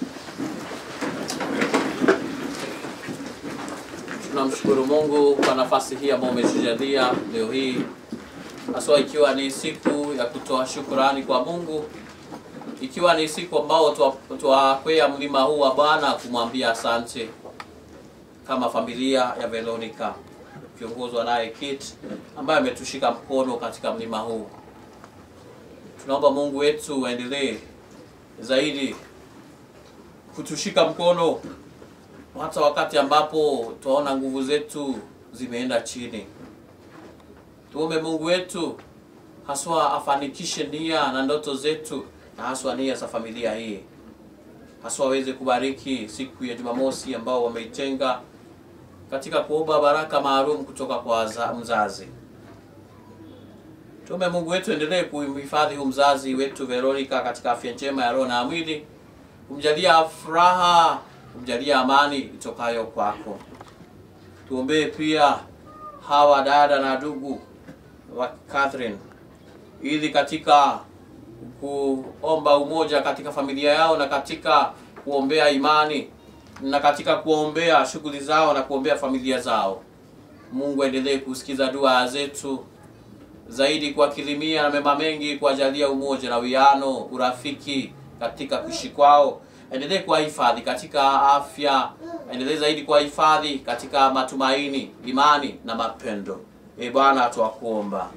Tunamshukuru Mungu kwa nafasi hii ambayo umetujalia leo hii, haswa ikiwa ni siku ya kutoa shukurani kwa Mungu, ikiwa ni siku ambao twa- twakwea mlima huu wa Bwana kumwambia asante kama familia ya Veronica kiongozwa naye Kit ambaye ametushika mkono katika mlima huu. Tunaomba Mungu wetu aendelee zaidi kutushika mkono hata wakati ambapo tunaona nguvu zetu zimeenda chini. Tuombe Mungu wetu haswa afanikishe nia na ndoto zetu na haswa nia za familia hii, haswa aweze kubariki siku ya Jumamosi ambao wameitenga katika kuomba baraka maalum kutoka kwa waza- mzazi. Tuombe Mungu wetu endelee kuhifadhi huyu mzazi wetu Veronica katika afya njema ya roho na mwili, kumjalia furaha, kumjalia amani itokayo kwako. Tuombee pia hawa dada na ndugu wa Catherine ili katika kuomba umoja katika familia yao na katika kuombea imani na katika kuombea shughuli zao na kuombea familia zao. Mungu aendelee kusikiza dua zetu zaidi kuwakirimia na mema mengi, kuwajalia umoja na wiano, urafiki katika kuishi kwao. Endelee kuwahifadhi katika afya, endelee zaidi kuwahifadhi katika matumaini, imani na mapendo. E Bwana, twakuomba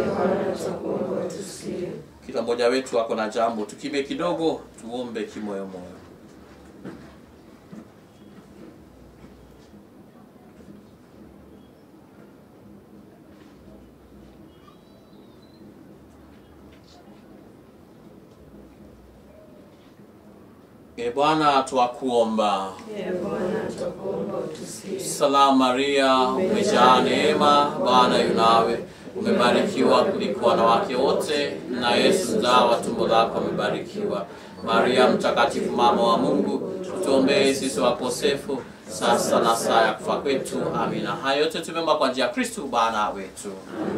kila mmoja wetu ako na jambo, tukimye kidogo, tuombe kimoyomoyo. E Bwana, twakuomba. Salamu Maria, umejaa neema, Bwana yu nawe, umebarikiwa kuliko wanawake wote, na Yesu mzao wa tumbo lako amebarikiwa. Maria mtakatifu, mama wa Mungu, tuombee sisi wakosefu, sasa na saa ya kufa kwetu. Amina. Haya yote tumeomba kwa njia ya Kristu Bwana wetu.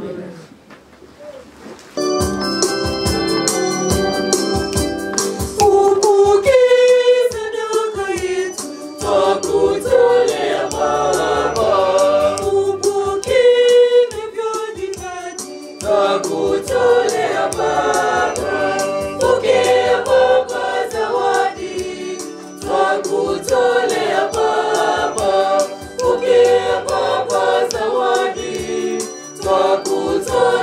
Upokee sadaka yetu, twakutolea Baba. Upokee vivyo vipaji, twakutolea Baba. Pokea Baba zawadi, twakutolea Baba. Pokea Baba zawadi, twakutolea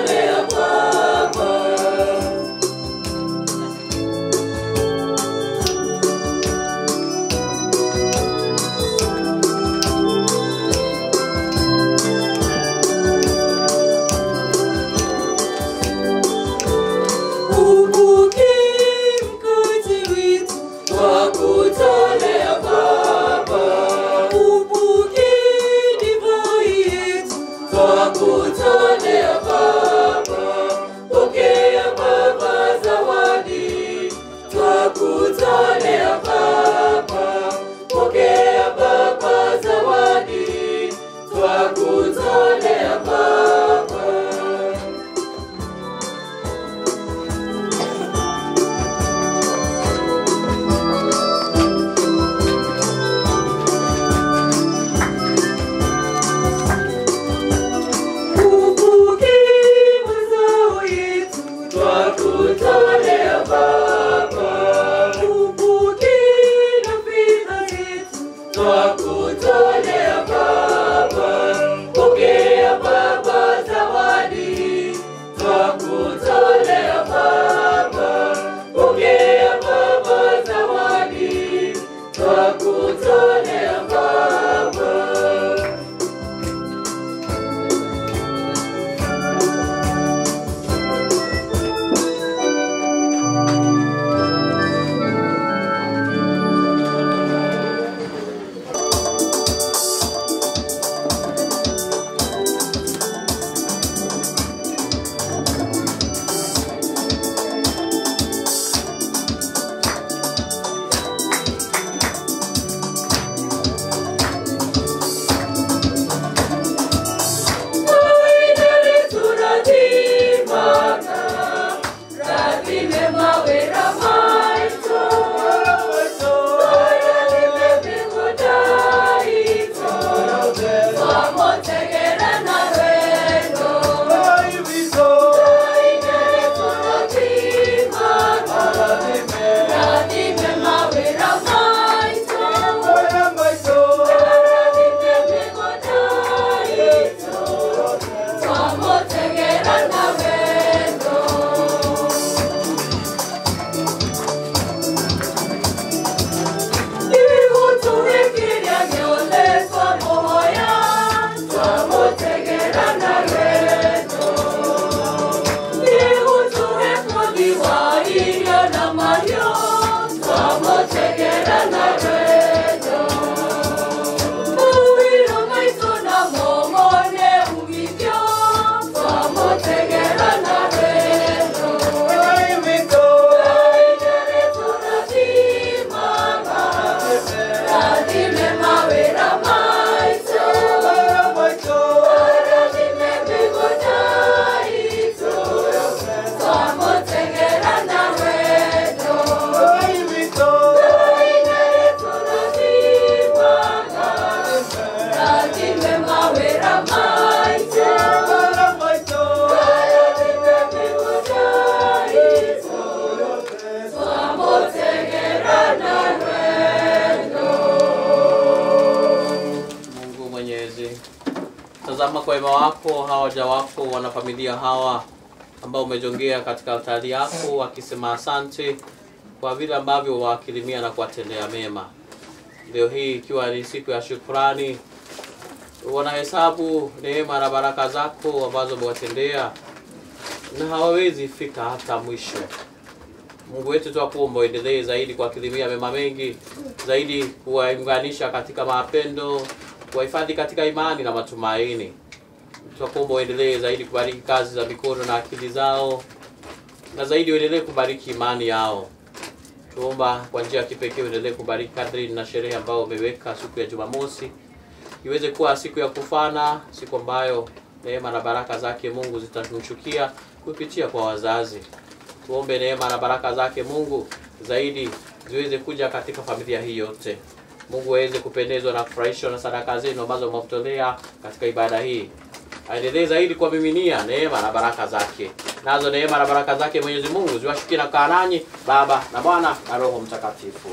kwa wema wako hawa waja wako wanafamilia hawa ambao umejongea katika altari yako wakisema asante kwa vile ambavyo wakilimia na kuwatendea mema. Leo hii ikiwa ni siku ya shukrani, wanahesabu neema na baraka zako ambazo umewatendea na hawawezi fika hata mwisho. Mungu wetu twakuomba uendelee zaidi kuwakirimia mema mengi zaidi, kuwaunganisha katika mapendo, kuwahifadhi katika imani na matumaini. Twakuomba uendelee zaidi kubariki kazi za mikono na akili zao, na zaidi uendelee kubariki imani yao. Tuomba kwa njia ya kipekee uendelee kubariki kadri na sherehe ambayo umeweka siku ya Jumamosi, iweze kuwa siku ya kufana, siku ambayo neema na baraka zake Mungu zitamshukia kupitia kwa wazazi. Tuombe neema na baraka zake Mungu zaidi ziweze kuja katika familia hii yote. Mungu aweze kupendezwa na kufurahishwa na sadaka zenu ambazo mmemtolea katika ibada hii. Aendelee zaidi kuwamiminia neema na baraka zake. Nazo neema na baraka zake Mwenyezi Mungu ziwashukie na kukaa nanyi Baba na Mwana na Roho Mtakatifu.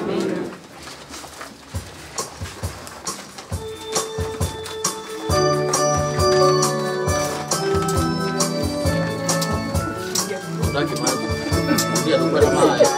Utaki maji? Ndio tupe na maji.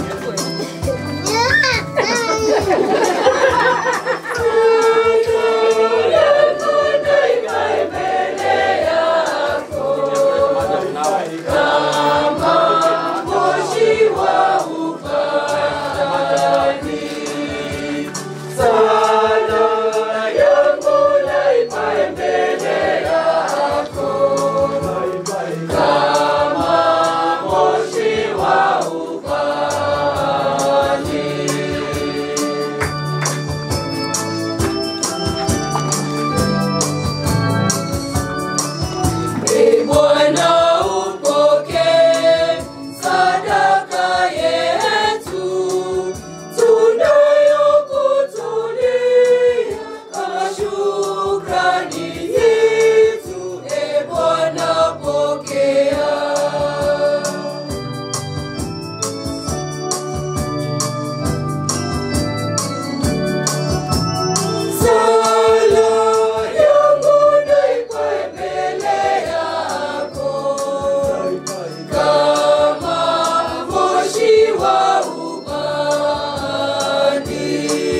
Ee Bwana upokee sadaka yetu tunayokutolea kama shukrani yetu. Ee Bwana pokea. Sala yangu naikwe mbele yako kama moshi wa ubani.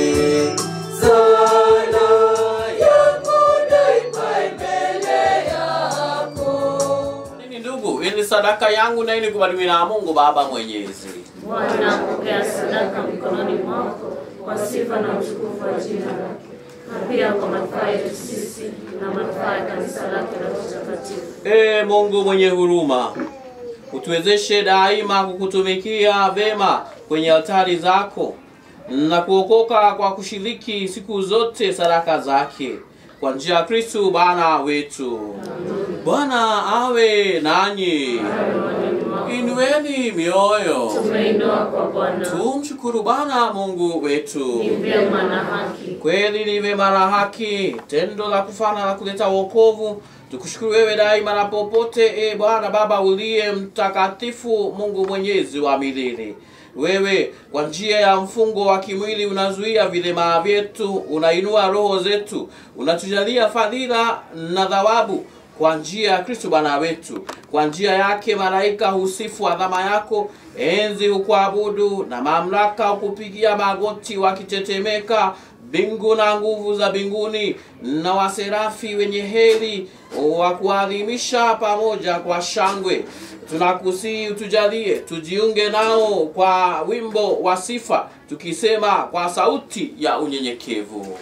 Sala yangu naikwe mbele yako Nini ndugu, hii ni sadaka yangu na hii ni kubarikiwa na Mungu Baba Mwenyezi. Bwana pokea sadaka mikononi mwako kwa sifa na utukufu wa jina lake, na pia kwa manufaa yetu sisi na manufaa ya kanisa lake la utakatifu. Ee Mungu mwenye huruma, utuwezeshe daima kukutumikia vema kwenye altari zako na kuokoka kwa kushiriki siku zote sadaka zake kwa njia ya Kristu Bwana wetu. Bwana awe nanyi, inueni mioyo, Tumeinua kwa Bwana, tumshukuru Bwana Mungu wetu. ni vyema na haki. Kweli ni vema na haki, tendo la kufana la kuleta wokovu. Tukushukuru wewe daima na popote, e Bwana Baba uliye mtakatifu, Mungu mwenyezi wa milele. Wewe kwa njia ya mfungo wa kimwili unazuia vilema vyetu, unainua roho zetu, unatujalia fadhila na thawabu kwa njia ya Kristo Bwana wetu. Kwa njia yake malaika husifu adhama yako, enzi hukuabudu na mamlaka hukupigia magoti wakitetemeka. Mbingu na nguvu za mbinguni na waserafi wenye heri wa kuadhimisha pamoja kwa shangwe. Tunakusihi utujalie tujiunge nao kwa wimbo wa sifa, tukisema kwa sauti ya unyenyekevu.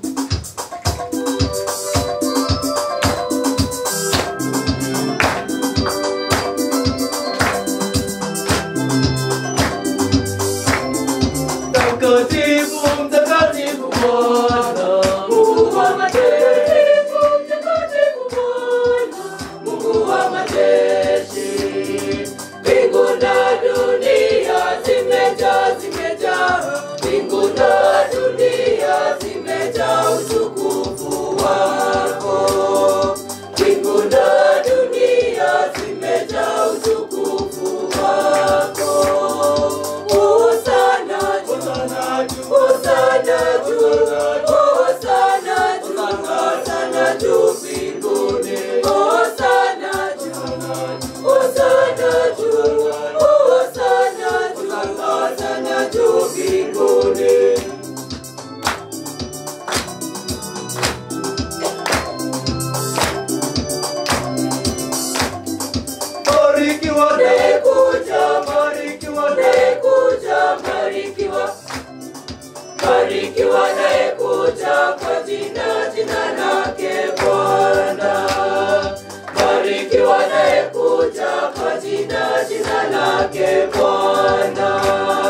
Mtakatifu, mtakatifu Bwana, Mungu wa majeshi, mtakatifu Bwana, Mungu wa majeshi. Mbingu na dunia zimejaa, zimejaa, mbingu na dunia zimejaa utukufu wako. Mbingu na dunia zimejaa utukufu wako. Hosana juu, Hosana juu, barikiwa naye kuja kwa jina jina lake Bwana. Barikiwa naye kuja kwa jina jina lake Bwana.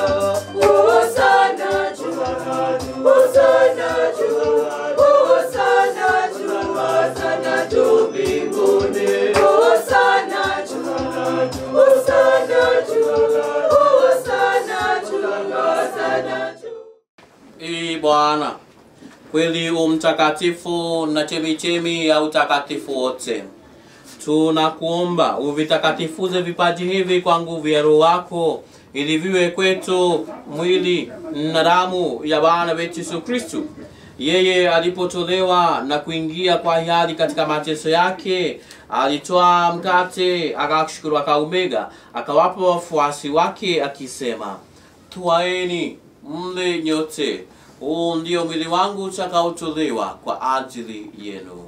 Hosana juu, hosana juu, hosana juu, hosana juu mbinguni. Hosana juu, hosana juu, hosana juu, hosana juu. Ee Bwana, kweli u mtakatifu na chemichemi ya utakatifu wote, tunakuomba uvitakatifuze vipaji hivi kwa nguvu ya Roho wako, ili viwe kwetu mwili na damu ya Bwana wetu Yesu Kristu. Yeye alipotolewa na kuingia kwa hiari katika mateso yake, alitoa mkate, akashukuru, akaumega, akawapa wafuasi wake akisema, Twaeni mle nyote, huu ndio mwili wangu utakaotolewa kwa ajili yenu.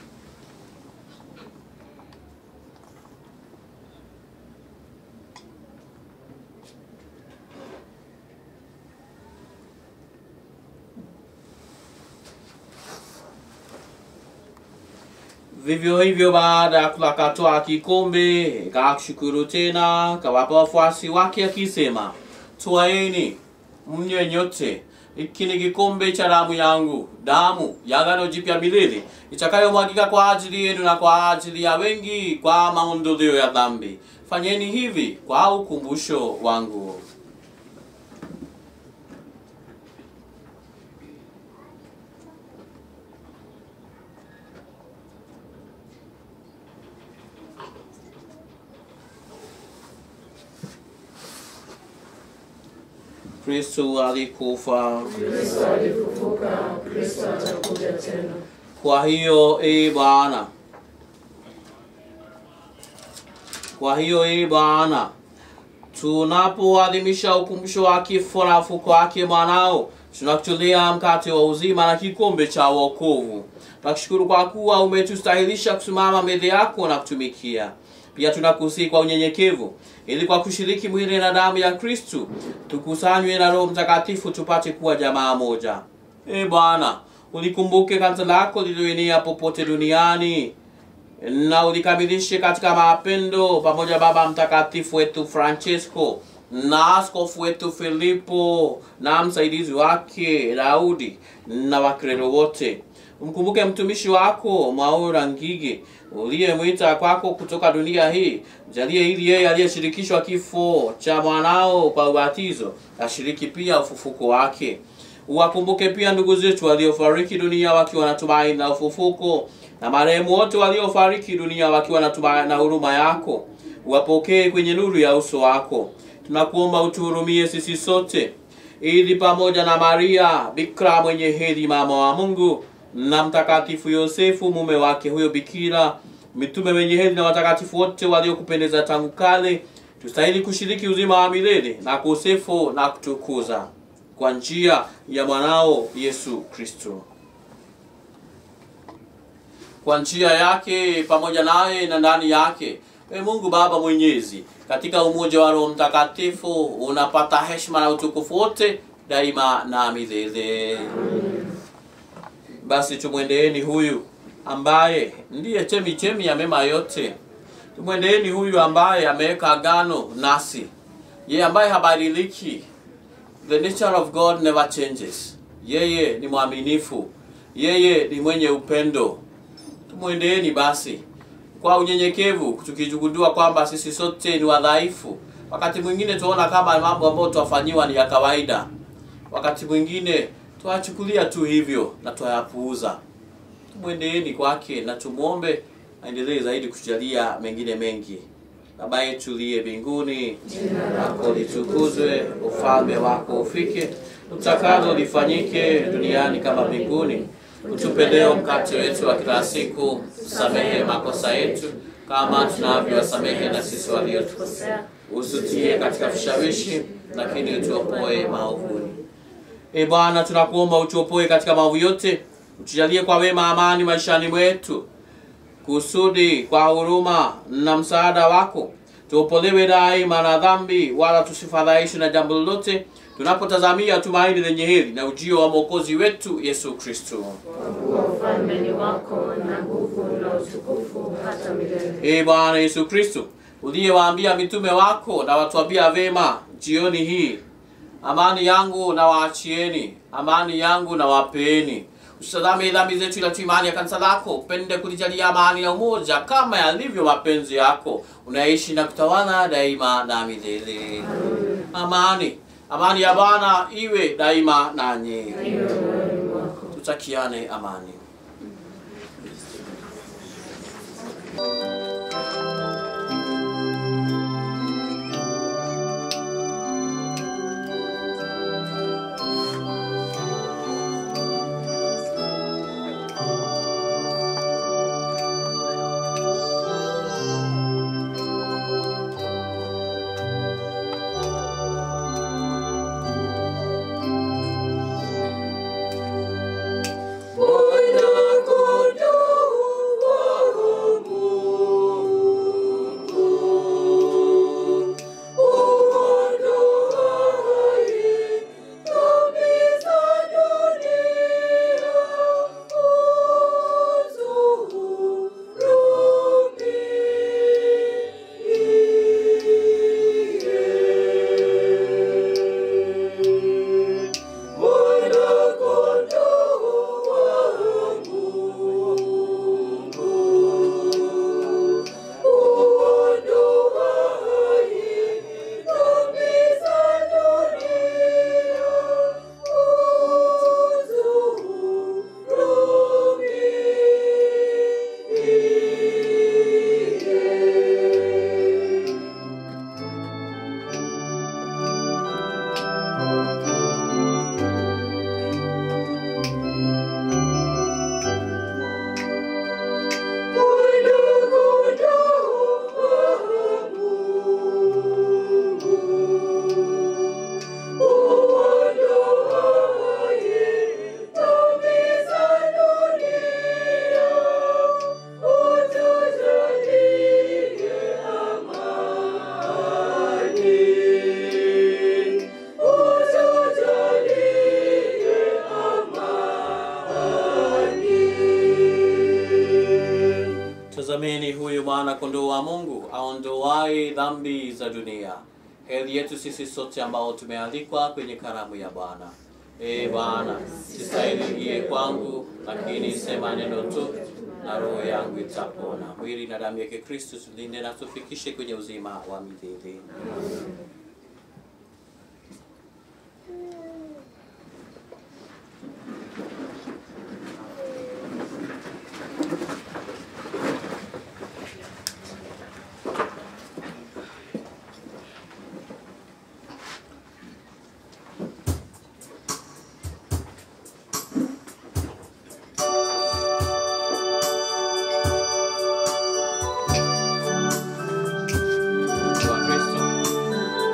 Vivyo hivyo baada ya kula akatwaa kikombe, kakishukuru tena, kawapa wafuasi wake akisema, twaeni mnywe nyote, hiki ni kikombe cha damu yangu, damu ya agano jipya milele, itakayomwagika kwa ajili yenu na kwa ajili ya wengi kwa maondoleo ya dhambi. Fanyeni hivi kwa ukumbusho wangu. Kristo alikufa. Kwa hiyo e Bwana, kwa hiyo e Bwana, tunapoadhimisha ukumbusho wa kifo na ufufuko wake mwanao, tunakutolea mkate wa uzima na kikombe cha wokovu. Tunakushukuru kwa kuwa umetustahilisha kusimama mbele yako na kutumikia. Pia tunakusihi kwa unyenyekevu, ili kwa kushiriki mwili na damu ya Kristu tukusanywe na Roho Mtakatifu tupate kuwa jamaa moja. E Bwana, ulikumbuke kanisa lako lililoenea popote duniani na ulikamilishe katika mapendo pamoja Baba Mtakatifu wetu Francesco na askofu wetu Filipo na msaidizi wake Daudi na wakrero wote. Umkumbuke mtumishi wako Mwaura Ngige uliyemwita kwako kutoka dunia hii, jalie ili yeye aliyeshirikishwa kifo cha mwanao kwa ubatizo ashiriki pia ufufuko wake. Uwakumbuke pia ndugu zetu waliofariki dunia wakiwa na tumaini na ufufuko, na marehemu wote waliofariki dunia wakiwa na tumaini na huruma yako. Uwapokee kwenye nuru ya uso wako. Tunakuomba utuhurumie sisi sote, ili pamoja na Maria bikira mwenye heri, mama wa Mungu, na mtakatifu Yosefu mume wake huyo bikira, mitume wenye heri na watakatifu wote waliokupendeza tangu kale, tustahili kushiriki uzima wa milele na kusifu na kutukuza kwa njia ya mwanao Yesu Kristo. Kwa njia yake pamoja naye na ndani yake, e Mungu Baba Mwenyezi, katika umoja wa Roho Mtakatifu unapata heshima na utukufu wote daima na milele. Basi tumwendeeni huyu ambaye ndiye chemi chemi ya mema yote. Tumwendeeni huyu ambaye ameweka agano nasi, yeye ambaye habadiliki. The nature of God never changes. Yeye ni mwaminifu, yeye ni mwenye upendo. Tumwendeeni basi kwa unyenyekevu, tukijugundua kwamba sisi sote ni wadhaifu. Wakati mwingine tuona kama mambo ambayo twafanyiwa ni ya kawaida, wakati mwingine twachukulia tu hivyo na twayapuuza. Tumwendeeni kwake na tumwombe aendelee zaidi kutujalia mengine mengi. Baba yetu liye mbinguni, jina lako litukuzwe, ufalme wako ufike, utakalo lifanyike duniani kama mbinguni. Utupe leo mkate wetu wa kila siku, samehe makosa yetu kama tunavyowasamehe na sisi waliotukosea, usitie katika vishawishi, lakini utuopoe maovuni. E Bwana, tunakuomba utuopoe katika maovu yote, utujalie kwa wema amani maishani mwetu, kusudi kwa huruma na msaada wako tuopolewe daima na dhambi, wala tusifadhaishwe na jambo lolote, tunapotazamia tumaini lenye heri na ujio wa mwokozi wetu Yesu Kristo. kuwa ufalme ni wako na nguvu na utukufu hata milele. Ee Bwana Yesu Kristo, uliyewaambia mitume wako na watuambia vema jioni hii, amani yangu na waachieni, amani yangu na wapeeni. Usitazame dhambi zetu, ila tu imani ya kanisa lako. Upende kulijalia amani na umoja kama yalivyo mapenzi yako, unaishi na kutawala daima na milele. Amani, amani ya Bwana iwe daima nanyi. Tutakiane amani. Tazameni huyu mwana kondoo wa Mungu aondoaye dhambi za dunia. Heri yetu sisi sote ambao tumealikwa kwenye karamu ya Bwana. Ee Bwana, sistahili ingie kwangu, lakini sema neno tu na roho yangu itapona. Mwili na damu yake Kristo tulinde na tufikishe kwenye uzima wa milele. Kwa Kristo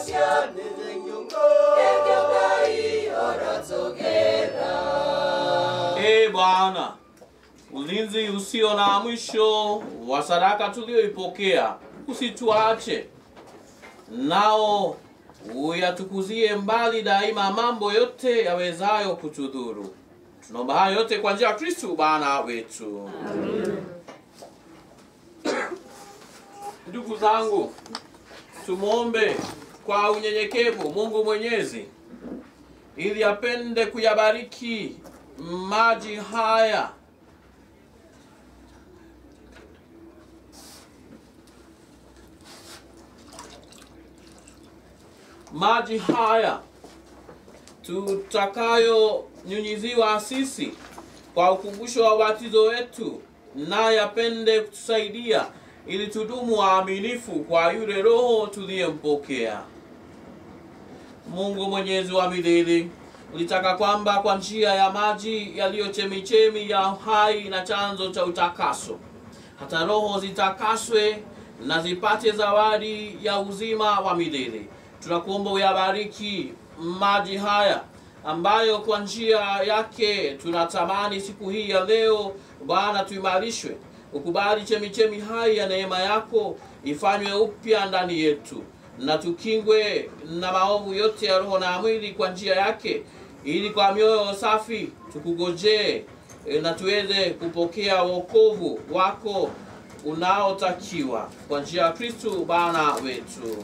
Ee Bwana, ulinzi usio na mwisho wa sadaka tuliyoipokea usituache, nao uyatukuzie mbali daima mambo yote yawezayo kutudhuru. Tunaomba hayo yote kwa njia ya Kristu Bwana wetu. Ndugu zangu, tumwombe kwa unyenyekevu Mungu Mwenyezi ili apende kuyabariki maji haya maji haya tutakayonyunyiziwa sisi kwa ukumbusho wa ubatizo wetu, naye apende kutusaidia ili tudumu waaminifu kwa yule Roho tuliyempokea. Mungu Mwenyezi wa milele, ulitaka kwamba kwa njia ya maji yaliyo chemichemi ya uhai na chanzo cha utakaso, hata roho zitakaswe na zipate zawadi ya uzima wa milele. Tunakuomba uyabariki maji haya ambayo kwa njia yake tunatamani siku hii ya leo, Bwana, tuimarishwe. Ukubali chemichemi hai ya neema yako ifanywe upya ndani yetu na tukingwe na maovu yote ya roho na mwili kwa njia yake, ili kwa mioyo safi tukugojee e, na tuweze kupokea wokovu wako unaotakiwa kwa njia ya Kristu Bwana wetu.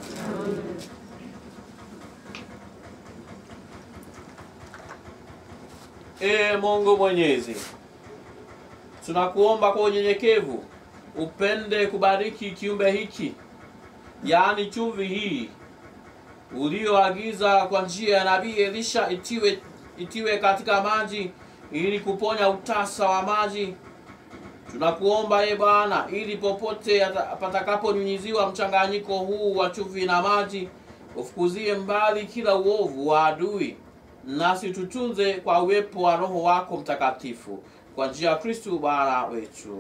Ee Mungu Mwenyezi, tunakuomba kwa unyenyekevu upende kubariki kiumbe hiki, yaani chumvi hii ulioagiza kwa njia ya nabii Elisha itiwe, itiwe katika maji ili kuponya utasa wa maji. Tunakuomba e Bwana, ili popote yata- patakaponyunyiziwa mchanganyiko huu wa chumvi na maji, ufukuzie mbali kila uovu wa adui, nasi tutunze kwa uwepo wa Roho wako Mtakatifu, kwa njia ya Kristu Bwana wetu.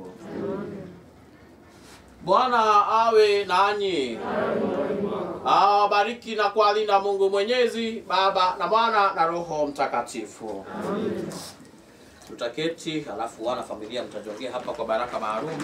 Bwana awe nanyi, awabariki na kuwalinda Mungu Mwenyezi, Baba na Mwana na Roho Mtakatifu. Tutaketi, halafu wana familia mtajongea hapa kwa baraka maalum.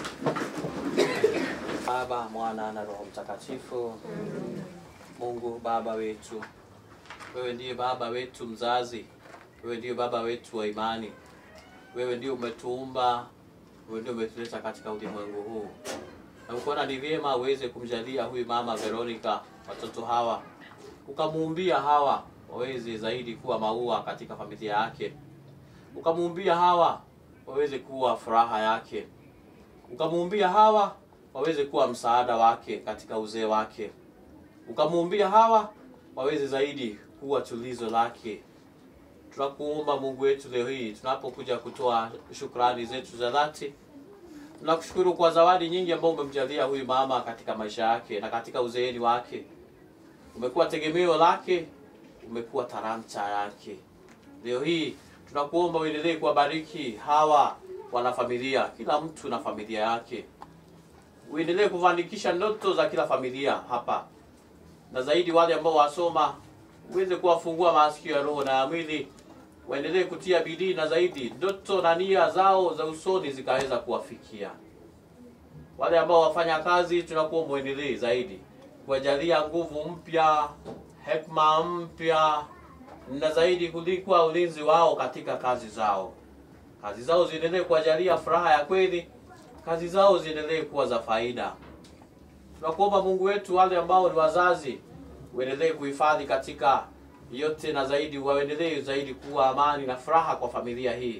Baba, Mwana na Roho Mtakatifu. Mungu Baba wetu, wewe ndiye Baba wetu mzazi, wewe ndiye Baba wetu wa imani, wewe ndiye umetuumba, wewe ndiye umetuleta katika ulimwengu huu, na ukaona ni vyema uweze kumjalia huyu mama Veronica watoto hawa, ukamuumbia hawa waweze zaidi kuwa maua katika familia yake, ukamuumbia hawa waweze kuwa furaha yake, ukamuumbia hawa waweze kuwa msaada wake katika uzee wake, ukamuumbia hawa waweze zaidi kuwa tulizo lake. Tunakuomba Mungu wetu leo hii tunapokuja kutoa shukrani zetu za dhati, tunakushukuru kwa zawadi nyingi ambayo umemjalia huyu mama katika maisha yake na katika uzeeni wake. Umekuwa tegemeo lake, umekuwa talanta yake. Leo hii tunakuomba uendelee kuwabariki hawa wanafamilia, kila mtu na familia yake. Uendelee kufanikisha ndoto za kila familia hapa, na zaidi wale ambao wasoma, uweze kuwafungua masikio ya roho na ya mwili, waendelee kutia bidii na zaidi ndoto na nia zao za usoni zikaweza kuwafikia. Wale ambao wafanya kazi, tunakuomba uendelee zaidi kuwajalia nguvu mpya, hekima mpya na zaidi kulikwa ulinzi wao katika kazi zao. Kazi zao ziendelee kuwajalia furaha ya kweli, kazi zao ziendelee kuwa za faida. Tunakuomba Mungu wetu, wale ambao ni wazazi, uendelee kuhifadhi katika yote na zaidi, waendelee zaidi kuwa amani na furaha kwa familia hii.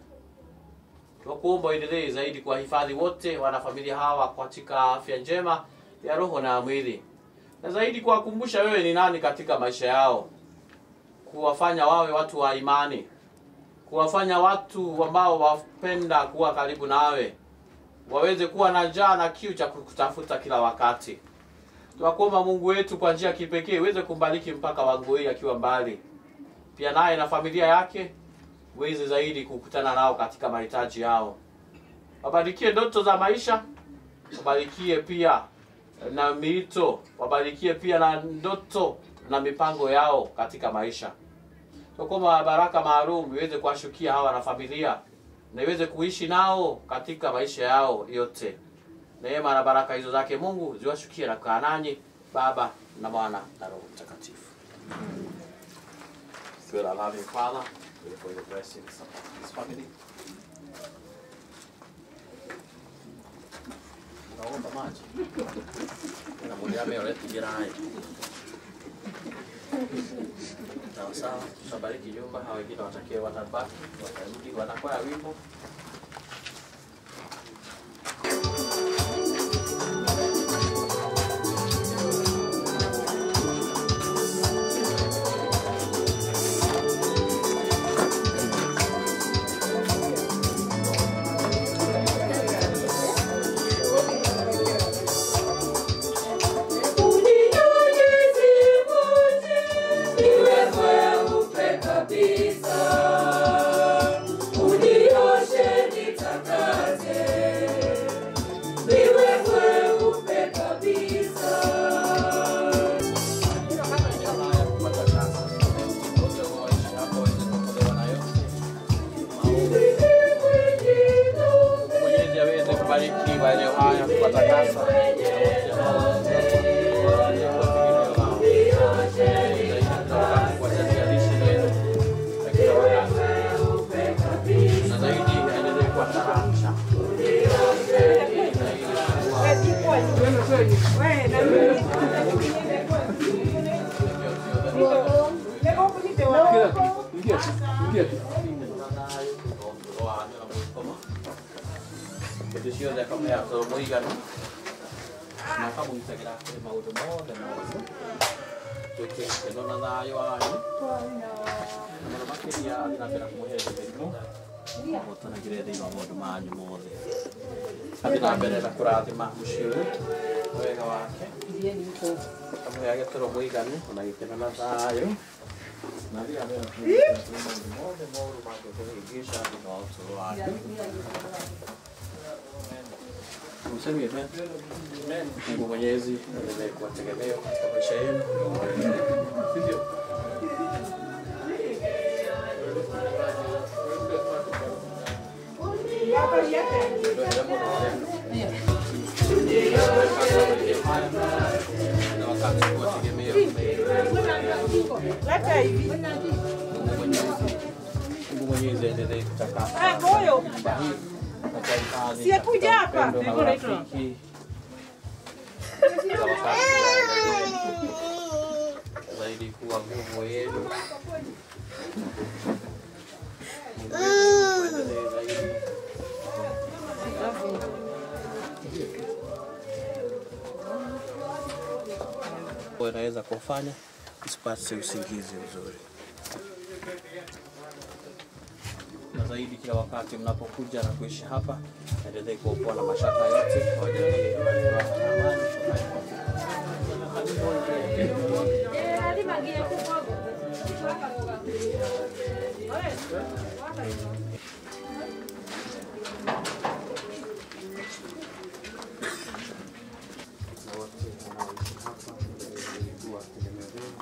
Tunakuomba uendelee zaidi kuwahifadhi wote wanafamilia hawa katika afya njema ya roho na ya mwili, na zaidi kuwakumbusha wewe ni nani katika maisha yao, kuwafanya wawe watu wa imani, kuwafanya watu ambao wapenda kuwa karibu nawe, waweze kuwa na njaa na kiu cha kukutafuta kila wakati. Tunakuomba Mungu wetu kwa njia ya kipekee uweze kumbariki mpaka Wangoi akiwa mbali, pia naye na familia yake uweze zaidi kukutana nao katika mahitaji yao. Wabarikie ndoto za maisha, wabarikie pia na miito, wabarikie pia na ndoto na mipango yao katika maisha. So kwamba baraka maalum iweze kuwashukia hawa na familia na iweze kuishi nao katika maisha yao yote. Neema na baraka hizo zake Mungu ziwashukie na kukaa nanyi Baba na Mwana na Roho Mtakatifu. Good, our loving Father, pray for your blessings upon this family. Naomba maji. Na mwili ameoleta jirai. Sawa sawa, tutabariki nyumba, hao wengine watakie watabaki, watarudi wanakwaya wimbo. Haya kupata sasa. Wote waishi hapa waweze kuokolewa na yote. Mwenyezi aweze kubariki maeneo haya kuwatakasa. Na wote ambao kuwajalia lishe yenu na kila wakati. Na zaidi aendelee kuwa tarasha. Hĩndĩ ciothe akamũheaga toro mũiganu na akamũgitagĩra kũrĩ maũndũ mothe mothe twĩke gĩkeno na thayũ wanyu na mũno makĩria athiĩ na mbere kũmũhereria mĩrimũ mũtanagĩre thĩinĩ wa maũndũ manyu mothe athiĩ na mbere na kũrathima mũciĩ ũyũ wega wake akamũheage toro mũiganu na gĩkeno na thayũ na athiĩ na mbere na kũmũgitĩra kũrĩ maũndũ mothe moru mangĩkũhĩngĩca thĩinĩ wa ũtũũro wake Msemi amen. Mungu Mwenyezi endelee kuwategemea katika maisha yenu. Sivyo? Na wakati kuwategemea Mungu Mwenyezi. Mungu Mwenyezi endelee kutakasa nyumba hii na kuhifadhi Siyekuja katika hapa. upendo na urafiki. Kila wakati aendelee zaidi kuwa nguvu yenu. Mungu wetu tuendelee zaidi. inaweza kufanya usipate usingizi mzuri na zaidi kila wakati mnapokuja na kuishi hapa endelee kuokoa na mashaka yote wajalie furaha na amani na wote wanaoishi hapa endelee kuwa tegemeo lenu.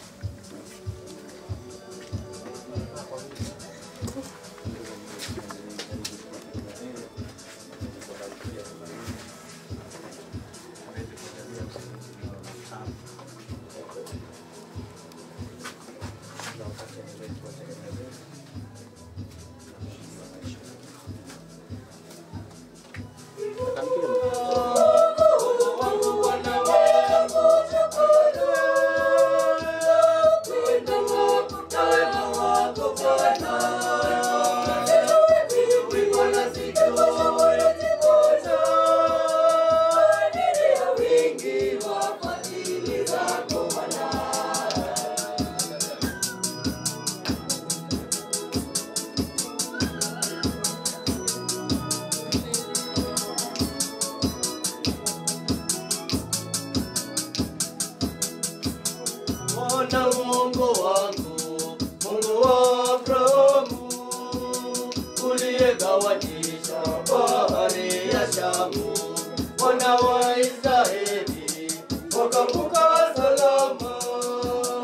Bwana Mungu wangu, Mungu wa Abrahamu, uliyegawanyisha bahari ya Shamu, wana wa Israeli wakavuka salama.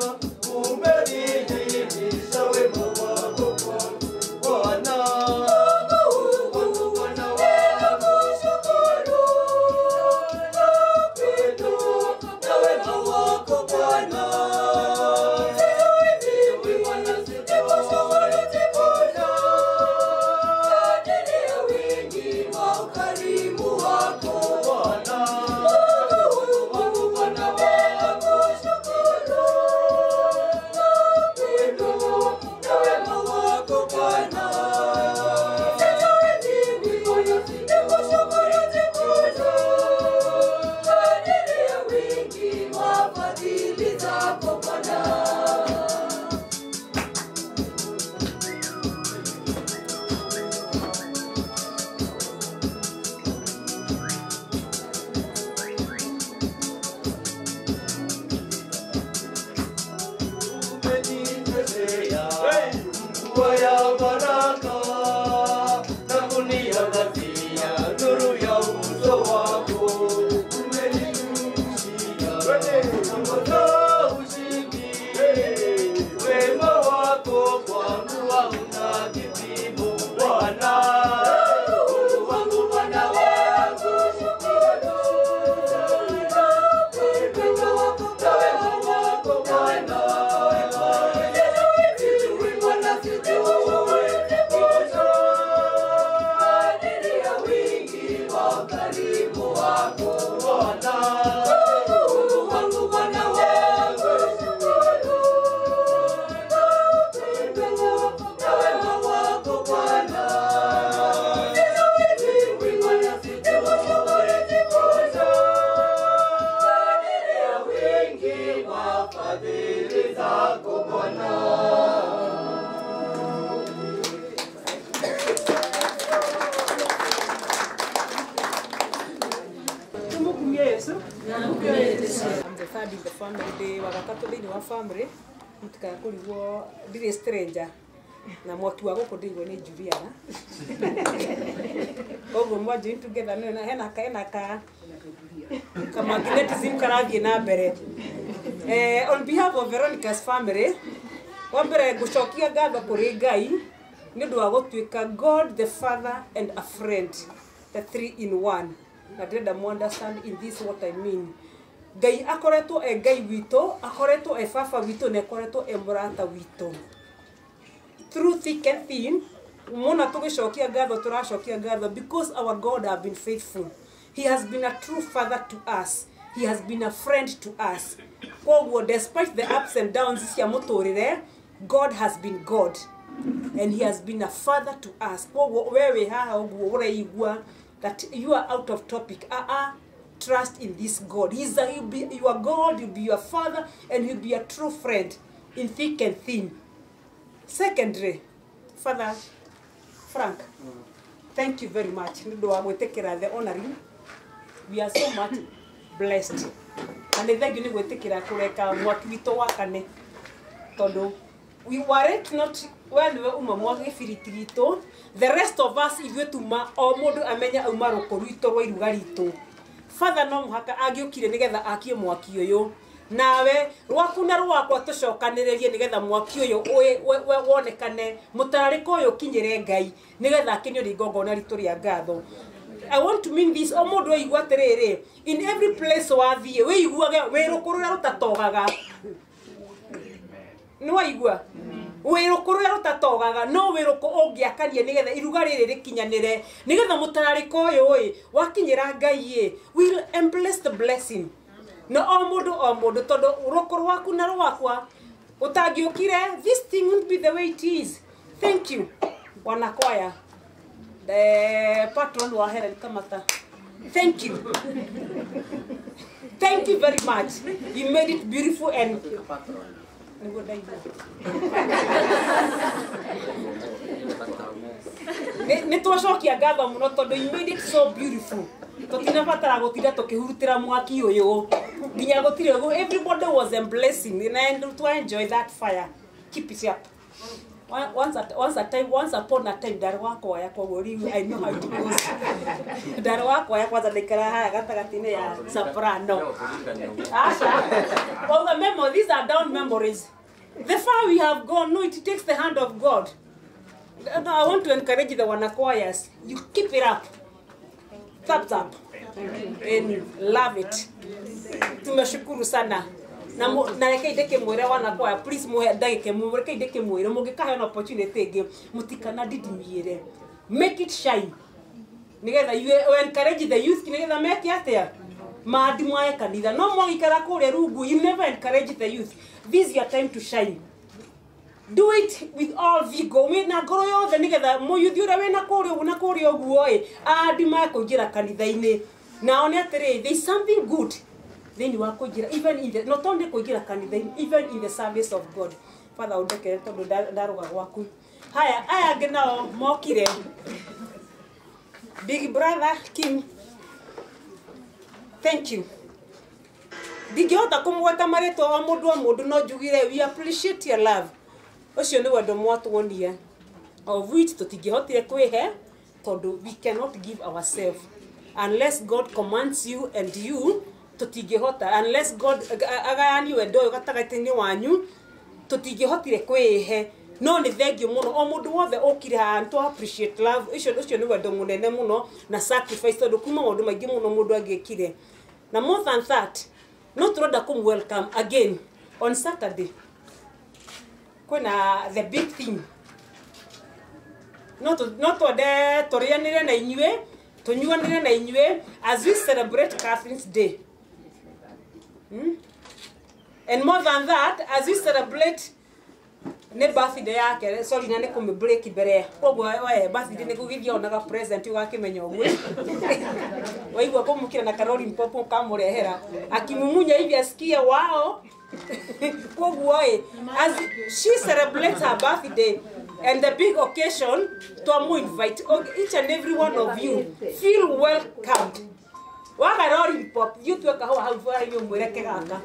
zako Bwana. Umenitetea mvua ya baraka na kuniangazia nuru ya uso wako. Umeninyunyizia mambo za ushindi. Wema wako kwangu hauna kipimo, Bwana. Mungu wangu, Bwana wangu, shukuru. Wema wako, wema wako Bwana. Fadhili zako Bwana. tumukumie yesu I'm the third in the family ndĩ wa gatatũ thĩinĩ wa family mũtikaga kũrigwo ndirĩ stranger na mwaki wa gũkũ ndĩigwo nĩ Juliana koguo mwanjini together nĩ hena ka hena ka kamagnetism karathiĩ na mbere eh, on behalf of Veronica's family wa mbere ngũcokia ngatho kũrĩ Ngai nĩ ũndũ wa gũtuĩka God the Father and a friend the three in one na ndĩrenda mu understand in this what I mean Ngai akoretwo e Ngai witũ akoretwo e baba witũ na akoretwo e mũrata witũ through thick and thin mona tũgĩcokia ngatho tũracokia ngatho because our God have been faithful he has been a true father to us he has been a friend to us koguo despite the ups and downs cia mũtũrĩre God has been God and he has been a father to us koguo we wĩ haha ũguo ũreigua that you are out of topic uh -uh. trust in this God he's a, he'll be your God he'll be your father and he'll be a true friend in thick and thin secondary father frank thank you very much nĩ ũndũ wa gwĩtĩkĩra the honoring we are so much blessed na nĩ thengiũ nĩ gwĩtĩkĩra kũreka mwaki witũ wakane tondũ we were it not we nĩwe uma mwa gĩbiriti gitũ the rest of us ithuĩ tuma o mũndũ amenya auma rũkũ rwitũ rwa iruga ritũ father no mũhaka angĩũkire nĩgetha akie mwaki ũyũ nawe rwaku na rwakwa tũcokanĩrĩrie nĩgetha mwaki ũyũ ũĩ- we- we- wonekane mũtararĩko ũyũ ũkinyĩre ngai nĩgetha akenio nĩ igongona ritũ rĩa ngatho I want to mean this o mũndũ ũigua atĩrĩrĩ in every place wathiĩ wĩiguage wĩ rũkũ rũrĩa rũtatogaga nĩ waigua wĩrũkũ rũrĩa rũtatogaga no wĩrũkũ ũngĩakania nĩgetha iruga rĩrĩ rĩkinyanĩre nĩgetha mũtararĩko ũyũ ĩ wakinyĩra ngai ĩ will embrace the blessing na o mũndũ o mũndũ tondũ rũkũ rwaku na rwakwa ũtangĩũkire this thing won't be the way it is thank you wanakwaya the patron wa Helen Kamata thank you thank you very much you made it beautiful and nĩguo ndaigua Nĩ- nĩ twacokia ngatho mũno tondũ you made it so beautiful tũtinabatara gũtinda tũkĩhurutĩra mwaki ũyũ nginya gũtirĩ ũguo everybody was emblessing and to enjoy that fire keep it up One- once at, once a time once upon a time ndarĩ wakoya koguo rĩu i know how it goes ndarĩ wakoya kwanza ndaikara haya gatagatĩ-inĩ ya soprano Asha, well, the memo, these are down memories. The far we have gone, no, it takes the hand of God. No, I want to encourage the wanachoirs. You keep it up. Thumbs up. And love it. Tumeshukuru sana. na mu- na reke ndeke mwire wanakwaya please muhe ndagike mu reke ndeke mwire mungikahe na opportunity ingi mutikana didimiire make it shine nigetha you you encourage the youth nigetha meke atia mandi mwae kanitha no mwagikara kuria rungu you never encourage the youth this is your time to shine do it with all vigo wina ngoro yothe nigetha muyuthi uria wina kuria uguo na kuria uguo i andi mae kuingira kanitha-ini nao ni atiri there is something good thĩinĩ wa kũingĩra even in the not only kũingĩra kanitha-inĩ even in the service of god father ũndekere tondũ nda- ndarũga gwaku haya aya angĩ nao mokire big brother kim thank you ndingĩhota kũmweta marĩtwa o mũndũ o mũndũ no njugire we appreciate your love ũcio nĩ wendo mwatuonie of which tũtingĩhotire kwĩhe tondũ we cannot give ourselves unless god commands you and you tũtingĩhota unless god aga- agayanie wendo ũyũ gatagatĩ-inĩ wanyu tũtingĩhotire kwĩhe no nĩ thengio mũno o mũndũ wothe ũkire haha nĩ twa appreciate love ũcio ũcio nĩ wendo mũnene mũno na sacrifice tondũ kuma maũndũ maingĩ mũno mũndũ angĩkire na more than that no tũrenda kũm welcome again on saturday kwĩna the big thing no tu- no twende tũrĩanĩre na inyuĩ tũnyuanĩre na inyuĩ as we celebrate Catherine's day hmm? and more than that as we celebrate nĩ birthday yake sorry na nĩ kũmĩ break mbere koguo we birthday nĩ gũgĩthiĩ onaga present ũgakĩmenya ũguo waigua kũmũkĩra na karori mpopo kamũrehera akimumunya hivi asikie wao koguo ĩ as she celebrates her birthday and the big occasion twamu invite each and every one of you feel welcomed waga rori pop you tueka hau hau bara-inĩ ũmwĩreke gaka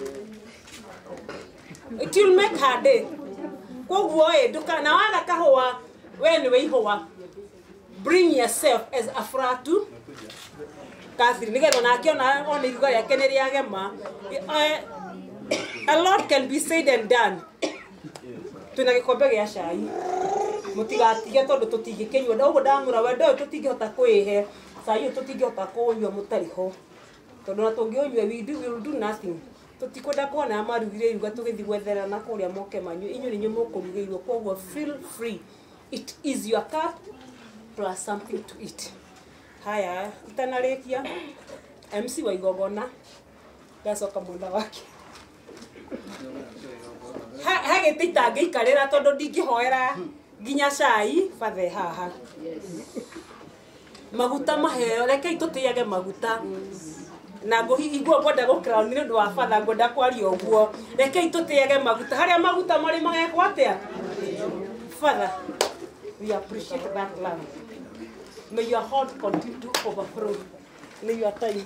it will make her day koguo ĩ nduka na waga kahũa we nĩ wĩ ihũa bring yourself as a fratu Catherine nigetha nake ona ona iruga rĩake nĩ rĩagema Eh, a lot can be said and done twĩna gĩkombe gĩa cai mũtigatige tondũ tũtingĩkĩnyua na ũguo ndamwĩra wendo ũyũ tũtingĩhota kwĩhe cai ũyũ tũtingĩhota kũũnyua mũtarĩ ho tondũ na tũngĩũnyua we do- we will do nothing tũtikwenda kuona marugire iruga tũgĩthiĩ gwetherana kũrĩa moke manyu inyuĩ nĩ inyuĩ mũkũrugĩirwo koguo feel free it is your cup plus something to eat haya itanarĩkia mc wa igogona ndacoka mwena wake Ha- ha gĩtĩ itangĩikarĩra tondũ ndingĩhoera nginya cai bathe haha maguta maheo rekei tũtĩage maguta na ngũigua ngwenda gũkĩra nĩ ũndũ wa batha ngwenda kwaria ũguo rekei tũtĩage maguta harĩa maguta marĩ magekwo atĩa father we appreciate that love may your heart continue to overflow may your time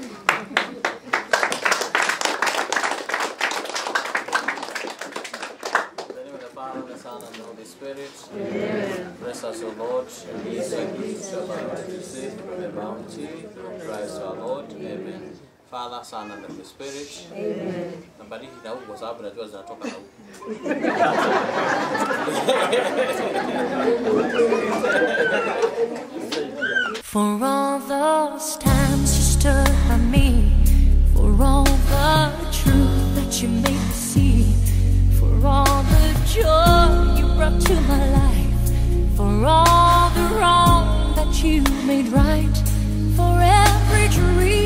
In the name of the Father, the Son, and the Holy Spirit. Bless us, O Lord, and ease and shall abide to see the bounty of Christ our Lord. Amen. Father, Son, and the Holy Spirit. Amen. Nabariki na huku kwa sababu najua zinatoka na huku. For all those times you stood by me, for all the truth that you made me see, for all the joy you brought to my life, for all the wrong that you made right, for every dream